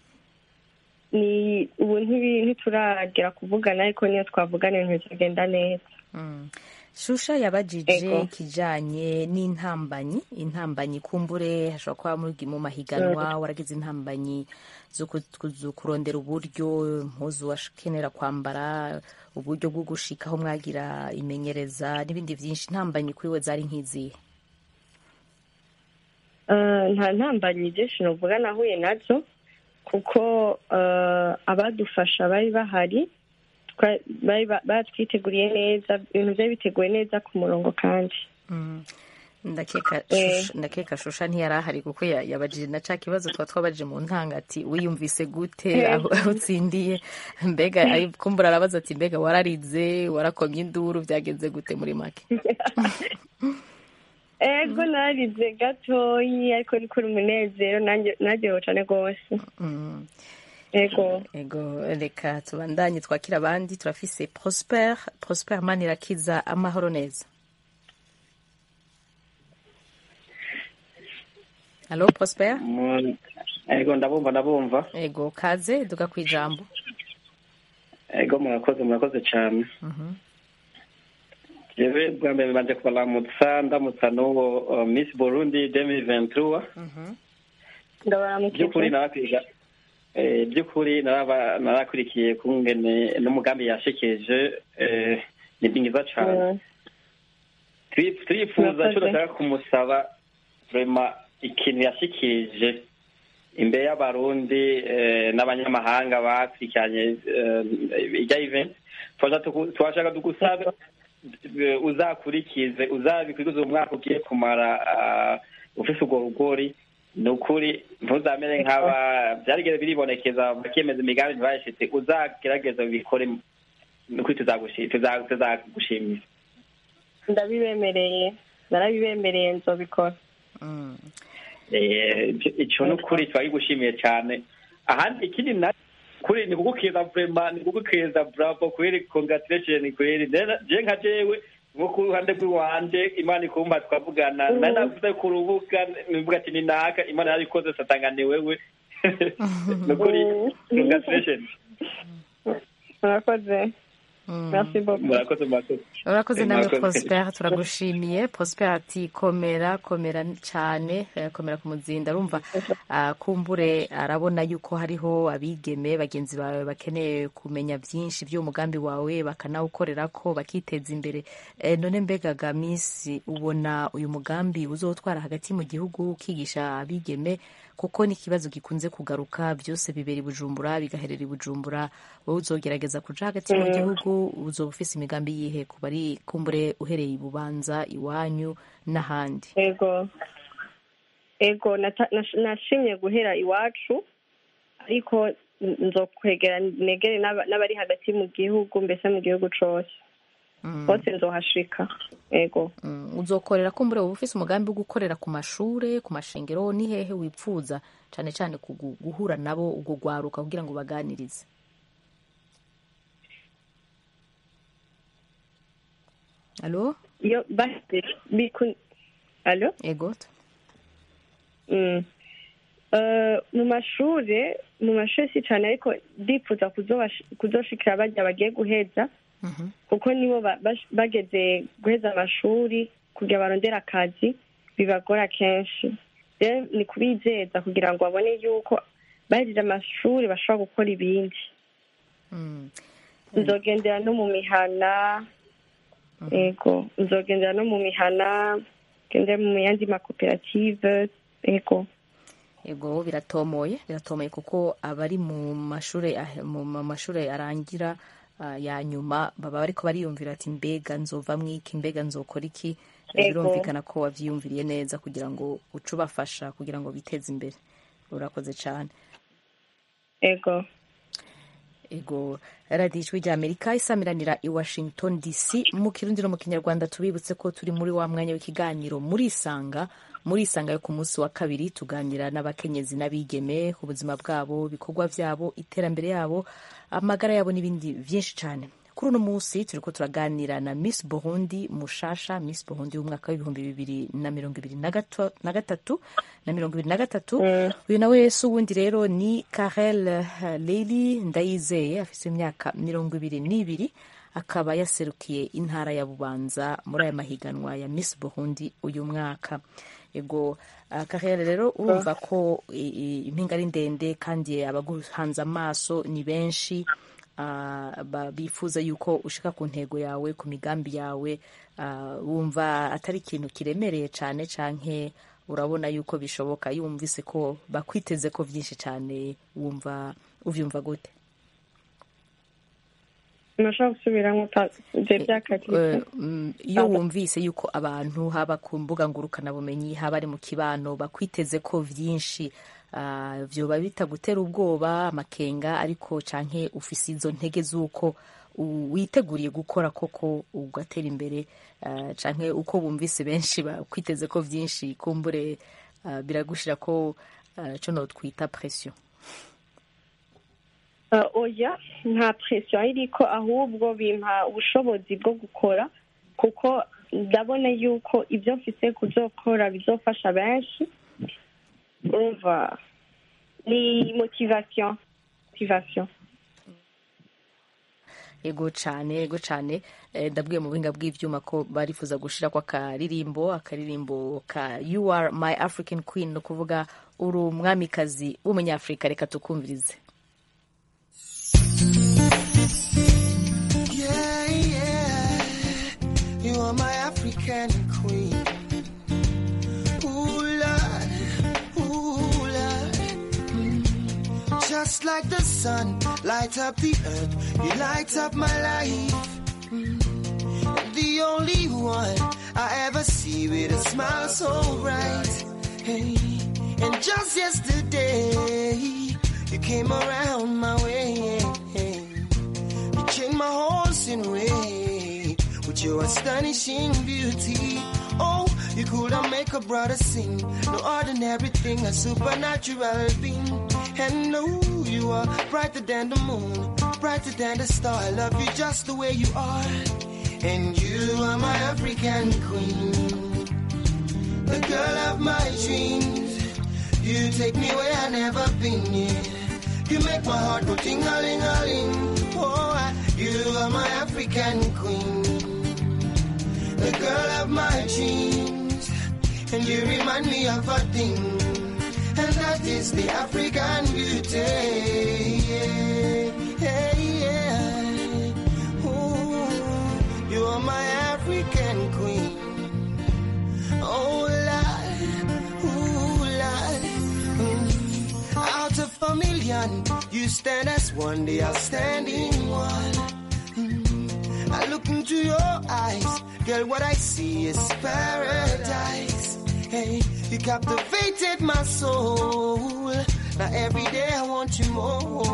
ni ubu ntibi- ntituragera kuvugana ariko niyo twavugana ibintu bizagenda neza Mm. shusha yabajije Ego. ikijanye n'intambanyi intambanyi kumbure hashobora kuba muri mu mahiganwa waragize intambanyi zo ku- ku- zo kurondera uburyo impuzu wakenera kwambara uburyo bwo gushikaho mwagira imenyereza n'ibindi byinshi intambanyi kuri we zari nk'izihe Euh, nta ntambanyi byinshi novuga nahuye nazo kuko euh, abadufasha bari bahari twa- bari ba- batwiteguriye neza ibintu byari biteguye neza ku murongo kandi Mm. ndakeka Eh. Shusha- ndakeka shusha ntiyari ahari kuko ya- yabajije na ca kibazo tuba twabajije mu ntanga ati wiyumvise gute Eh. aho aho utsindiye mbega ari- kumbura arabaza ati mbega wararize warakomye induru byagenze gute muri make ego narize gatoyi ariko ni kuri umunezero nanjye naryohewe cyane rwose Mm. ego ego reka tubandanye twakira abandi turafise prosper prosper manirakiza amahoro neza halo prosper ego ndabumva ndabumva ego kaze duga ku ijambo ego murakoze murakoze cyane Mhm. jewe bwa mbere banje kubaramutsa ndamutsa n'uwo uh, miss burundi demi ventura by'ukuri narakwiga eh, by'ukuri naraba- narakurikiye kungene n'umugambi yashikije eh, ni mwiza cane Turi- turifuza Murakoze. co ndashaka kumusaba vrema ikintu yashikije imbere y'abarundi eh, n'abanyamahanga bakurikiranye eh, irya event Twaja tuku- twashaka tugusabe eh, uzakurikize uzabikurikize uwo mwaka ugiye kumara ah, ufise urwo rugori ni ukuri ntuzamere nk'aba byarigeze biribonekeza bakemeza imigambi ntibayishitse uzagerageza ubikore ni ukuri tuzagushi- tuza- tuzagushimira ndabibemereye narabibemereye nzobikora Eh, ico- ico ni ukuri turabigushimiye cyane ahandi ikindi na kuri ni kugukeza vrema ni kugukeza bravo kweri congratulation kweri Nena- je nka jewe nko ku ruhande rw'iwanje imana ikumva twavugana nari navuze ku rubuga nivuga ati ni naka imana yarikoze satanga ni wewe ni ukuri congratulation murakoze merci beaucoup murakoze murakoze urakoze nawe Murakoze. prosper turagushimiye prosper ati komera komera cyane eh, komera ku muzinda arumva ah, kumbure arabona yuko hariho abigeme bagenzi bawe bakeneye kumenya byinshi by'uwo mugambi wawe bakanawukorera ko bakiteza imbere Eh, none mbegaga minsi ubona uyu mugambi uzotwara hagati mu gihugu ukigisha abigeme kuko ni ikibazo gikunze kugaruka byose bibera i bujumbura bigaherera i bujumbura wowe uzogerageza kuja hagati mu Mm. gihugu uzoba ufise imigambi yihe ku bari kumbure uhereye i bubanza iwanyu n'ahandi ego ego nata- nash- nashimye guhera iwacu ariko n- nzokwegera negere n'aba- n'abari hagati mu gihugu mbese mu gihugu cose hose nzohashika ego Mm, uzokorera kumbure wowe ufise umugambi wo gukorera ku mashure ku mashengero ni hehe wipfuza cane cane kugu- guhura nabo ubwo gwaruka kugira ngo baganirize alo iyo basi biku alo ego Mm. Eh, mu mashure mu mashure si cane ariko ndifuza kuzobash- kuzoshikira barya bagiye guheza kuko nibo ba- bash- bageze guheza amashuri kugira barondere akazi bibagora kenshi rero ni kubizeza kugira ngo babone yuko bahejeje amashuri bashobora gukora ibindi nzogendera no mu mihana ego nzogendera no mu mihana gendera mu yandi makoperative ego ego biratomoye biratomoye kuko abari mu mashure ah- mu ma- mashure arangira ah, ya nyuma baba bariko bariyumvira ati mbega nzova mwiki mbega nzokora iki Ego. birumvikana ko wavyiyumviriye neza kugira ngo uce ubafasha kugira ngo biteze imbere urakoze cane ego ego radiyo ijwi rya amerika isamiranira i washington dc mu kirundi no mu kinyarwanda tubibutse ko turi muri wa mwanya w'ikiganiro muri isanga muri isanga yo ku munsi wa kabiri tuganira n'abakenyezi n'abigeme ubuzima bwabo ibikorwa byabo iterambere yabo amagara yabo n'ibindi byinshi cyane kuri uno munsi turi ko turaganira na miss burundi mushasha miss burundi w'umwaka w'ibihumbi bibiri na mirongo ibiri na gato- na gatatu na mirongo ibiri na gatatu uyu nawe si uwundi rero ni karel eh, leili ndayizeye afite imyaka mirongo ibiri n'ibiri akaba yaserukiye intara ya bubanza muri aya mahiganwa ya miss burundi uyu mwaka ego uh, karere rero urumva ko i- i- impinga ari ndende kandi abaguhanze amaso ni benshi ah, ba- bifuza yuko ushika ku ntego yawe ku migambi yawe ah, wumva atari ikintu kiremereye cyane canke urabona yuko bishoboka iyo wumvise ko bakwiteze ko byinshi cyane wumva uvyumva gute nashobora gusubiramo ibyo Eh, byakatitse mm, iyo wumvise yuko abantu haba ku mbuga ngurukanabumenyi haba ari mu kibano bakwiteze ko vyinshi ah, vyoba bitagutera ubwoba amakenga ariko canke ufise izo ntege z'uko u- witeguriye gukora koko ugatera imbere ah, canke uko bumvise benshi bakwiteze ko vyinshi kumbure ah, biragushira ko ah, co notwita pression Uh, oya nta presiyo iriko ahubwo bimpa ubushobozi bwo gukora kuko ndabona yuko ibyo mfise kuzokora bizofasha benshi urumva ni motivation motivation ego cyane ego cyane Eh, ndabwiye mu buhinga bw'ibyuma ko barifuza gushira kwa akaririmbo akaririmbo ka you are my african queen ni ukuvuga uri umwamikazi w'umunyafurika reka tukumvirize Yeah, yeah. You are my African queen. Ooh, Lord. Ooh, Lord. Mm. Just like the sun, light up the earth. You light up my life. Mm. The only one I ever see with a smile so bright. Hey. And just yesterday, you came around my way. You changed my horse in way with your astonishing beauty. Oh, you could have make a brother sing. No ordinary thing, a supernatural being. And no, you are brighter than the moon, brighter than the star. I love you just the way you are. And you are my African queen, the girl of my dreams. You take me where I never been. Yeah. You make my heart go ting-a-ling-a-ling. Oh, I- you are my African queen, the girl of my dreams, and you remind me of a thing, and that is the African beauty. Yeah, yeah, yeah. Ooh, you are my African queen. Oh, Lord, ooh, Lord. Mm. Out of a million, you stand as one, the outstanding one. Mm. I look into your eyes, girl, what I see is paradise. Hey, you captivated my soul. Now every day I want you more.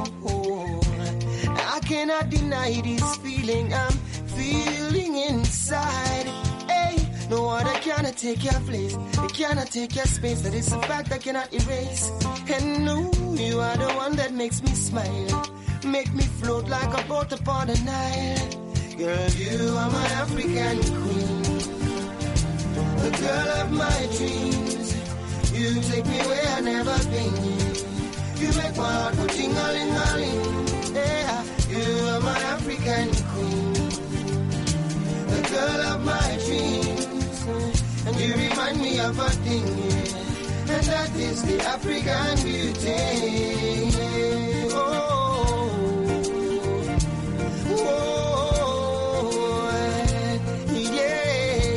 I cannot deny this feeling I'm feeling inside. Hey, no other cannot take your place. It cannot take your space. That is a fact I cannot erase. And no, you are the one that makes me smile. Make me float like a boat upon the Nile. Girl, you are my African queen. The girl of my dreams. You take me where I never been. You make my heart go ting-a-ling-a-ling. Yeah, you are my African queen. The girl of my dreams. And you remind me of a thing, yeah. And that is the African beauty. yeah. Oh, oh, yeah,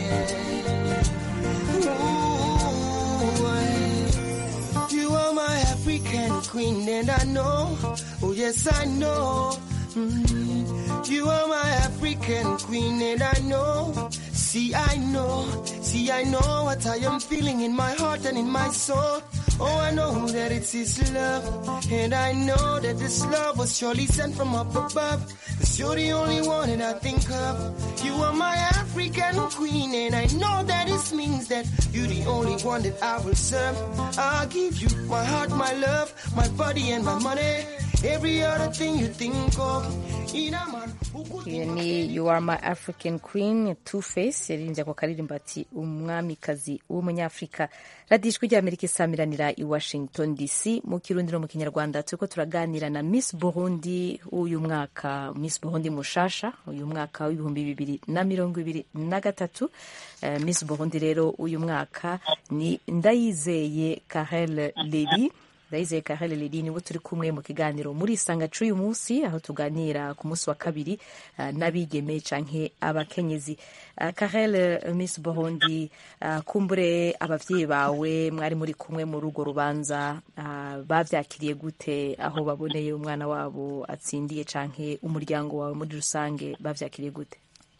yeah. Ooh, you are my African queen, and I know, oh yes, I know. Mm, you are my African queen, and I know. See, I know, see, I know what I am feeling in my heart and in my soul. Oh, I know that it's His love, and I know that this love was surely sent from up above. Cause you're the only one that I think of. You are my African queen, and I know that this means that you're the only one that I will serve. I'll give you my heart, my love, my body, and my money. Every other thing you think of. In a man who could iyo ni you are my african queen two face yaririmbye ako karirimbo ati umwamikazi w'umunyafurika radiyo ijwi ry'amerika isamiranira i washington dc mu kirundi no mu kinyarwanda turiko turaganira na miss burundi w'uyu mwaka miss burundi mushasha uyu mwaka w'ibihumbi bibiri na mirongo ibiri na gatatu Eh, miss burundi rero uyu mwaka ni ndayizeye karel leli ndayizeye karel leli niwe turi kumwe mu kiganiro muri isanga c'uyu munsi aho tuganira ku munsi wa kabiri uh, n'abigeme canke abakenyezi uh, karel uh, miss burundi uh, kumbure abavyeyi bawe mwari muri kumwe muri urwo rubanza uh, bavyakiriye gute aho baboneye umwana wabo atsindiye canke umuryango wawe muri rusange bavyakiriye gute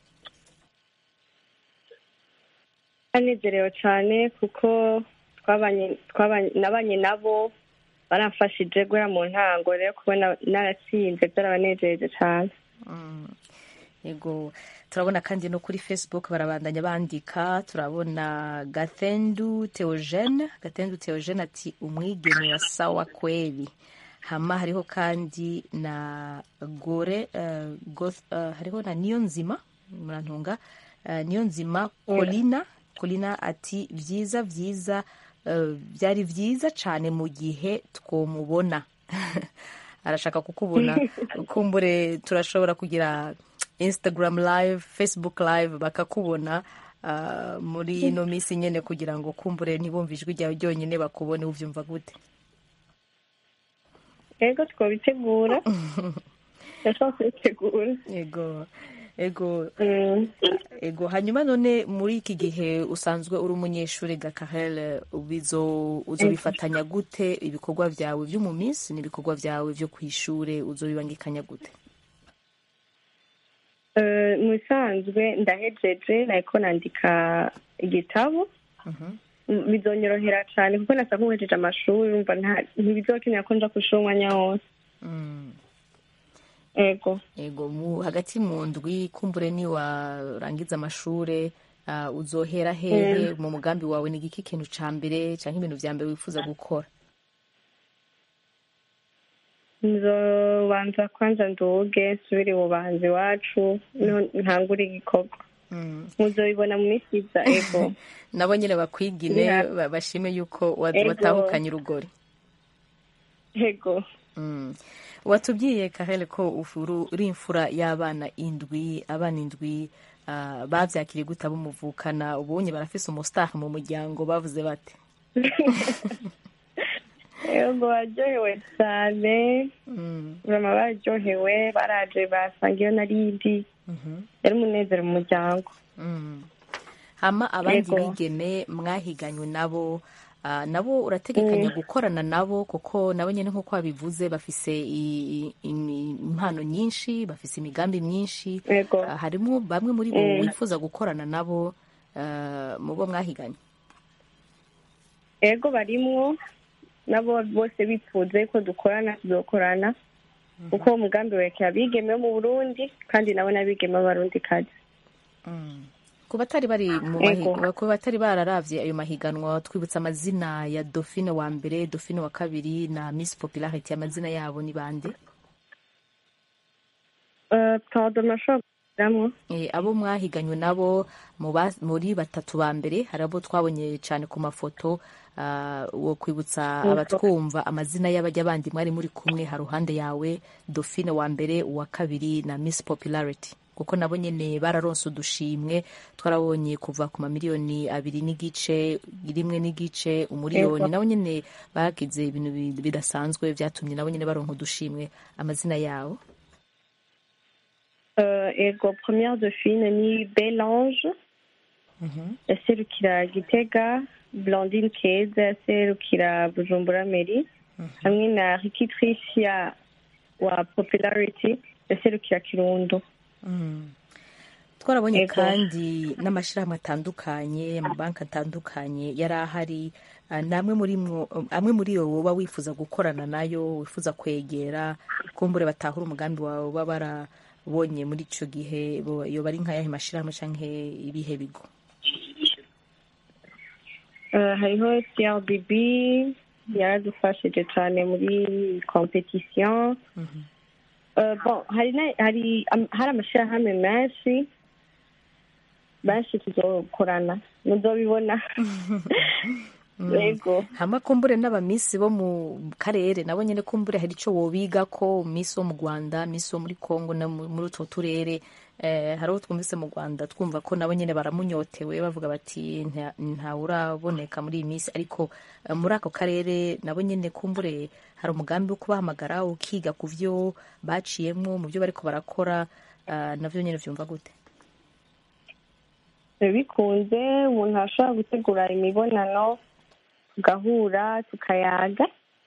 banezerewe cyane kuko twabanye twabanye nabanye nabo baramfashije guhera mu ntango rero kubona naratsinze byarabanejeje cyane yego turabona kandi no kuri facebook barabandanya bandika turabona gathendu theogene gathendu theogene ati umwigeme wa sawa kweli hama hariho kandi na gore uh, goth, uh, hariho na niyo nzima murantunga uh, niyo nzima colina colina ati vyiza vyiza uh, byari vyiza cane mu gihe twomubona arashaka kukubona kumbure turashobora kugira instagram live facebook live bakakubona ah, muri ino minsi nyene kugira ngo kumbure ntibumve ijwi ryawe ryonyine bakubone uvyumva gute ego twabitegura ndashaka kubitegura ego ego ego hanyuma none muri iki gihe usanzwe uri umunyeshuri gakarel bizo uzobifatanya gute ibikorwa byawe byo mu minsi n'ibikorwa byawe byo ku ishure uzobibangikanya gute Eh, mu bisanzwe ndahejeje nariko nandika igitabo M- bizonyorohera cyane kuko nasa nkuhejeje amashuri umva nta- ntibizokenera ko nja kwishuri umwanya wose ego ego mu hagati mu ndwi kumbure ni warangiza amashure ah, uzohera hehe mu mugambi wawe ni igiki kintu ca mbere canke ibintu vya mbere wifuza gukora nzobanza kwanza nduge nsubire ububanzi iwacu niho ntangure igikorwa muzobibona mu minsi iza ego nabo nyene bakwigine Yeah. ba- bashime yuko wa- Ego. watahukanye urugori ego Mm. watubwiye karele ko ufuru- uri imfura y'abana indwi abana indwi ah, bavyakiriye gute abo muvukana ubonye barafise umustar mu muryango bavuze bate ego baryohewe cyane urama baryohewe baraje basanga iyo narindi yari umunezero mu muryango Mm. hama abandi Yego. bigeme mwahiganywe nabo ah, nabo urategekanya Mm. gukorana nabo kuko nabo nyene nk'uko wabivuze bafise i- i- imi- impano nyinshi bafise imigambi myinshi Yego. Ah, harimo bamwe muri bo Mm. wifuza gukorana nabo ah, mu bo mwahiganye ego barimwo nabo bose bifuze ko dukorana tuzokorana kuko uwo mugambi werekeye abigeme bo mu burundi kandi nabo n'abigeme b'abarundi kazi ku batari bari mu Ego. mahiganwa ku batari bararavye ayo mahiganwa twibutsa amazina ya Dauphine wa mbere Dauphine wa kabiri na Miss Popularity amazina yabo ni bande Eh, pardon nashobora kugiramwo Eh, abo mwahiganywe nabo mu ba- muri batatu ba mbere hari abo twabonye cyane ku mafoto ah, wo kwibutsa Yego. abatwumva amazina y'abajya bandi mwari muri kumwe ha ruhande yawe Dauphine wa mbere uwa kabiri na Miss Popularity kuko nabo nyene bararonse udushimwe twarabonye kuva ku mamiliyoni abiri n'igice rimwe n'igice umuriyoni Yego. nabo nyene bagize ibintu bi- bidasanzwe vyatumye nabo nyene baronka udushimwe amazina yabo Eh, ego première dauphine ni belange yaserukira gitega blandine keza yaserukira bujumbura meri hamwe na riki tricia wa popularity yaserukira kirundo twarabonye Ego. kandi n'amashyirahamwe atandukanye amabanki atandukanye yari ahari ah, namwe muri mwo amwe muri yo woba wifuza gukorana nayo wifuza kwegera kumbure batahura umugambi wawe baba barabonye muri ico gihe bo- yoba ari nk'ayahe mashyirahamwe canke ibihe bigo Eh, hariho crbb yaradufashije cyane muri competition Eh, bon hari na- hari am- hari amashyirahamwe menshi benshi tuzokorana muzobibona yego hama kumbure n'abamisi bo mu karere nabo nyene kumbure hari ico wobiga ko misi wo mu rwanda misi wo muri congo no mu- muri utwo turere eh, hari uwo twumvise mu rwanda twumva ko nabo nyene baramunyotewe bavuga bati "Nta- ntawe uraboneka muri iyi misi ariko eh, muri ako karere nabo nyene kumbure hari umugambi wo kubahamagara ukiga ku vyo baciyemwo mu vyo bariko barakora eh, navyo nyene vyumva gute bikunze umuntu ashobora gutegura imibonano tugahura tukayaga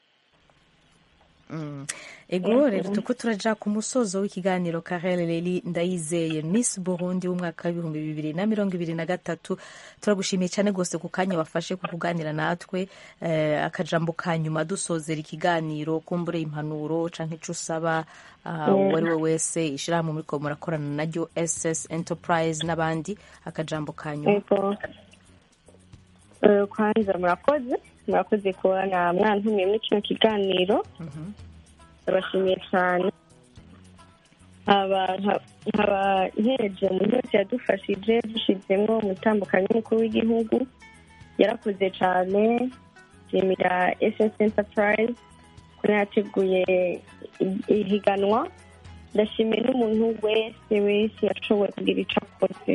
Mm. ego rero tuko turaja ku musozo w'ikiganiro karere reri ndayizeye miss burundi w'umwaka w'ibihumbi bibiri na mirongo ibiri na gatatu turagushimiye cyane rwose ku kanya wafashe ku kuganira natwe eh, akajambo ka nyuma dusozera ikiganiro kumbure impanuro canke ico usaba ah, Mm. uwo ari we wese ishirahamwe muriko murakorana naryo ss enterprise n'abandi akajambo ka nyuma yego Eh, kwanza murakoze murakoze kubona mwantumiye muri kino kiganiro ndabashimiye cyane nkaba nka- nkaba nkereje umuntu wese yadufashije dushizemo umutambukanyi w'umukuru w'igihugu yarakoze cyane nshimira ss enterprise ukuntu yateguye i- ihiganwa ndashimiye n'umuntu wese wese yashoboye kugira icyo akoze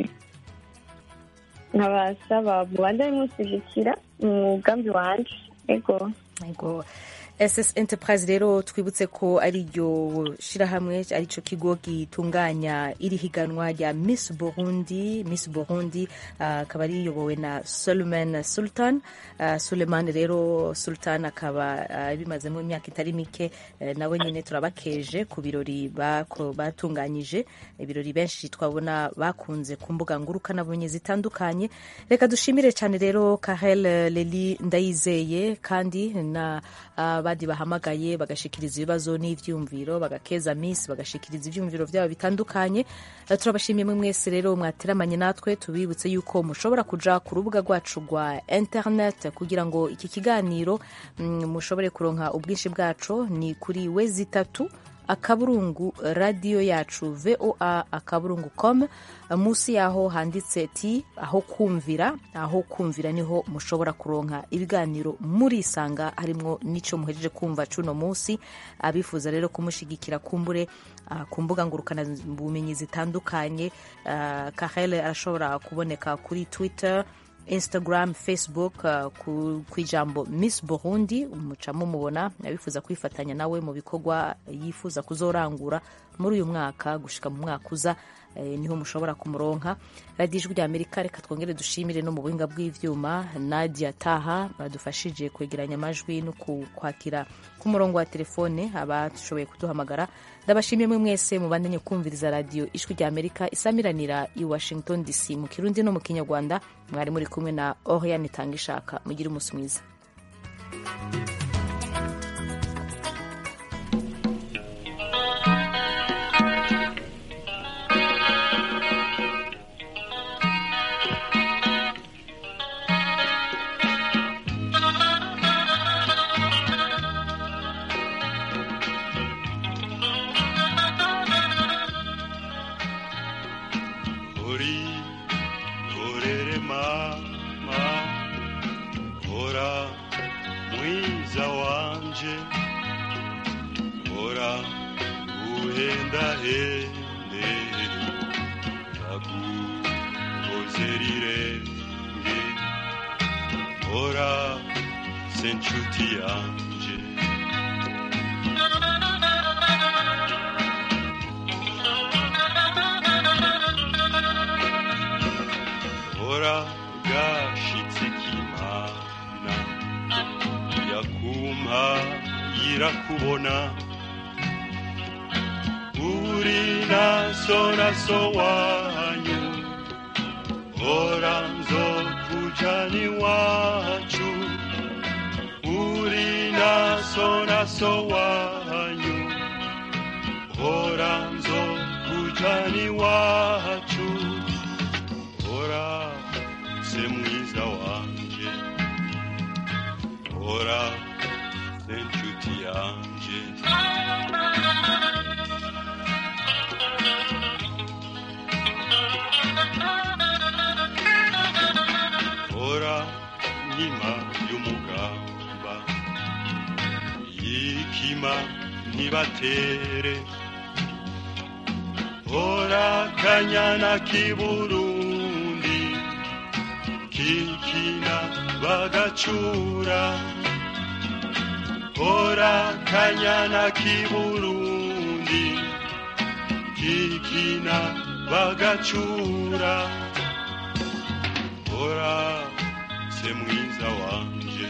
nkabasaba mubanza bimushyigikira mu mugambi wanje ego Ego. SS Enterprise rero twibutse ko ari ryo shirahamwe ari cyo kigo gitunganya iri higanwa rya Miss Burundi Miss Burundi ah, akaba ari riyobowe na Suleiman Sultan Ah, Suleiman rero Sultan akaba ah, bimazemo imyaka itari mike eh, nawe nyine turabakeje ku birori bako- batunganyije ibirori benshi twabona bakunze ku mbuga ngurukanabumenyi zitandukanye reka dushimire cyane rero Kahel Leli Ndayizeye kandi na abandi bahamagaye bagashikiriza ibibazo n'ivyumviro bagakeza Miss bagashikiriza ivyumviro byabo bitandukanye Eh, turabashimiye mwe mwese rero mwateramanye natwe tubibutse yuko mushobora kuja ku rubuga rwacu rwa internet kugira ngo iki kiganiro mm, mushobore kuronka ubwinshi bwacu ni kuri wezi itatu akaburungu radiyo yacu voa akaburungu com munsi yaho handitse ti aho kumvira aho kumvira niho mushobora kuronka ibiganiro murisanga harimwo n'ico muhejeje kumva cuno munsi abifuza rero kumushigikira kumbure ah, ku mbuga ngurukana bumenyi zitandukanye ah, kahel arashobora kuboneka kuri twitter instagram facebook uh, ku, ku ijambo miss burundi muca mumubona abifuza kwifatanya nawe mu bikorwa yifuza kuzorangura muri uyu mwaka gushika mu mwaka uza eh, niho mushobora kumuronka radiyo ijwi rya amerika reka twongere dushimire no mu buhinga bw'ivyuma nadia taha badufashije kwegeranya amajwi no ku- kwakira ku murongo wa telefone abashoboye kuduhamagara ndabashimiye mwe mwese mubandanye kumviriza radiyo ijwi rya amerika isamiranira i washington dc mu kirundi no mu kinyarwanda mwari muri kumwe na oriane tanga ishaka mugire umunsi mwiza uri urere mama ora mwiza wanje ora uhendahende naguhoze rirenge ora se nshuti yanje ora gashitse k'imana yakumpa yirakubona uri naso naso wanyu ora nzokujana iwacu uri naso naso wanyu ora nzokujana iwacu ora se mwiza wanje ora se nshuti yanje ora nkima y'umugamba yikima ntibatere ora kanyana k'iburundi kikina bagacura ora kanyana k'iburundi kikina bagacura ora se mwiza wanje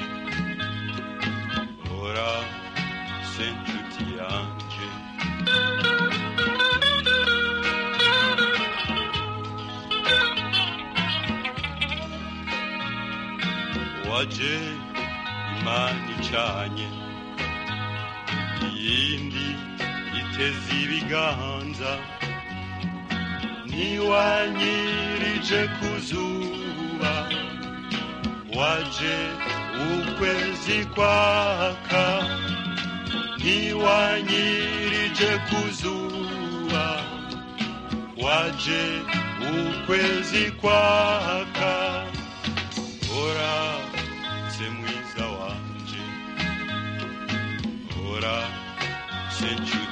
ora se nshuti yanje waje imana icanye iyindi iteze ibiganza ntiwanyirije ku zuba waje ukwezi kwaka ntiwanyirije ku zuba waje ukwezi kwaka ora se mwiza wanje ora century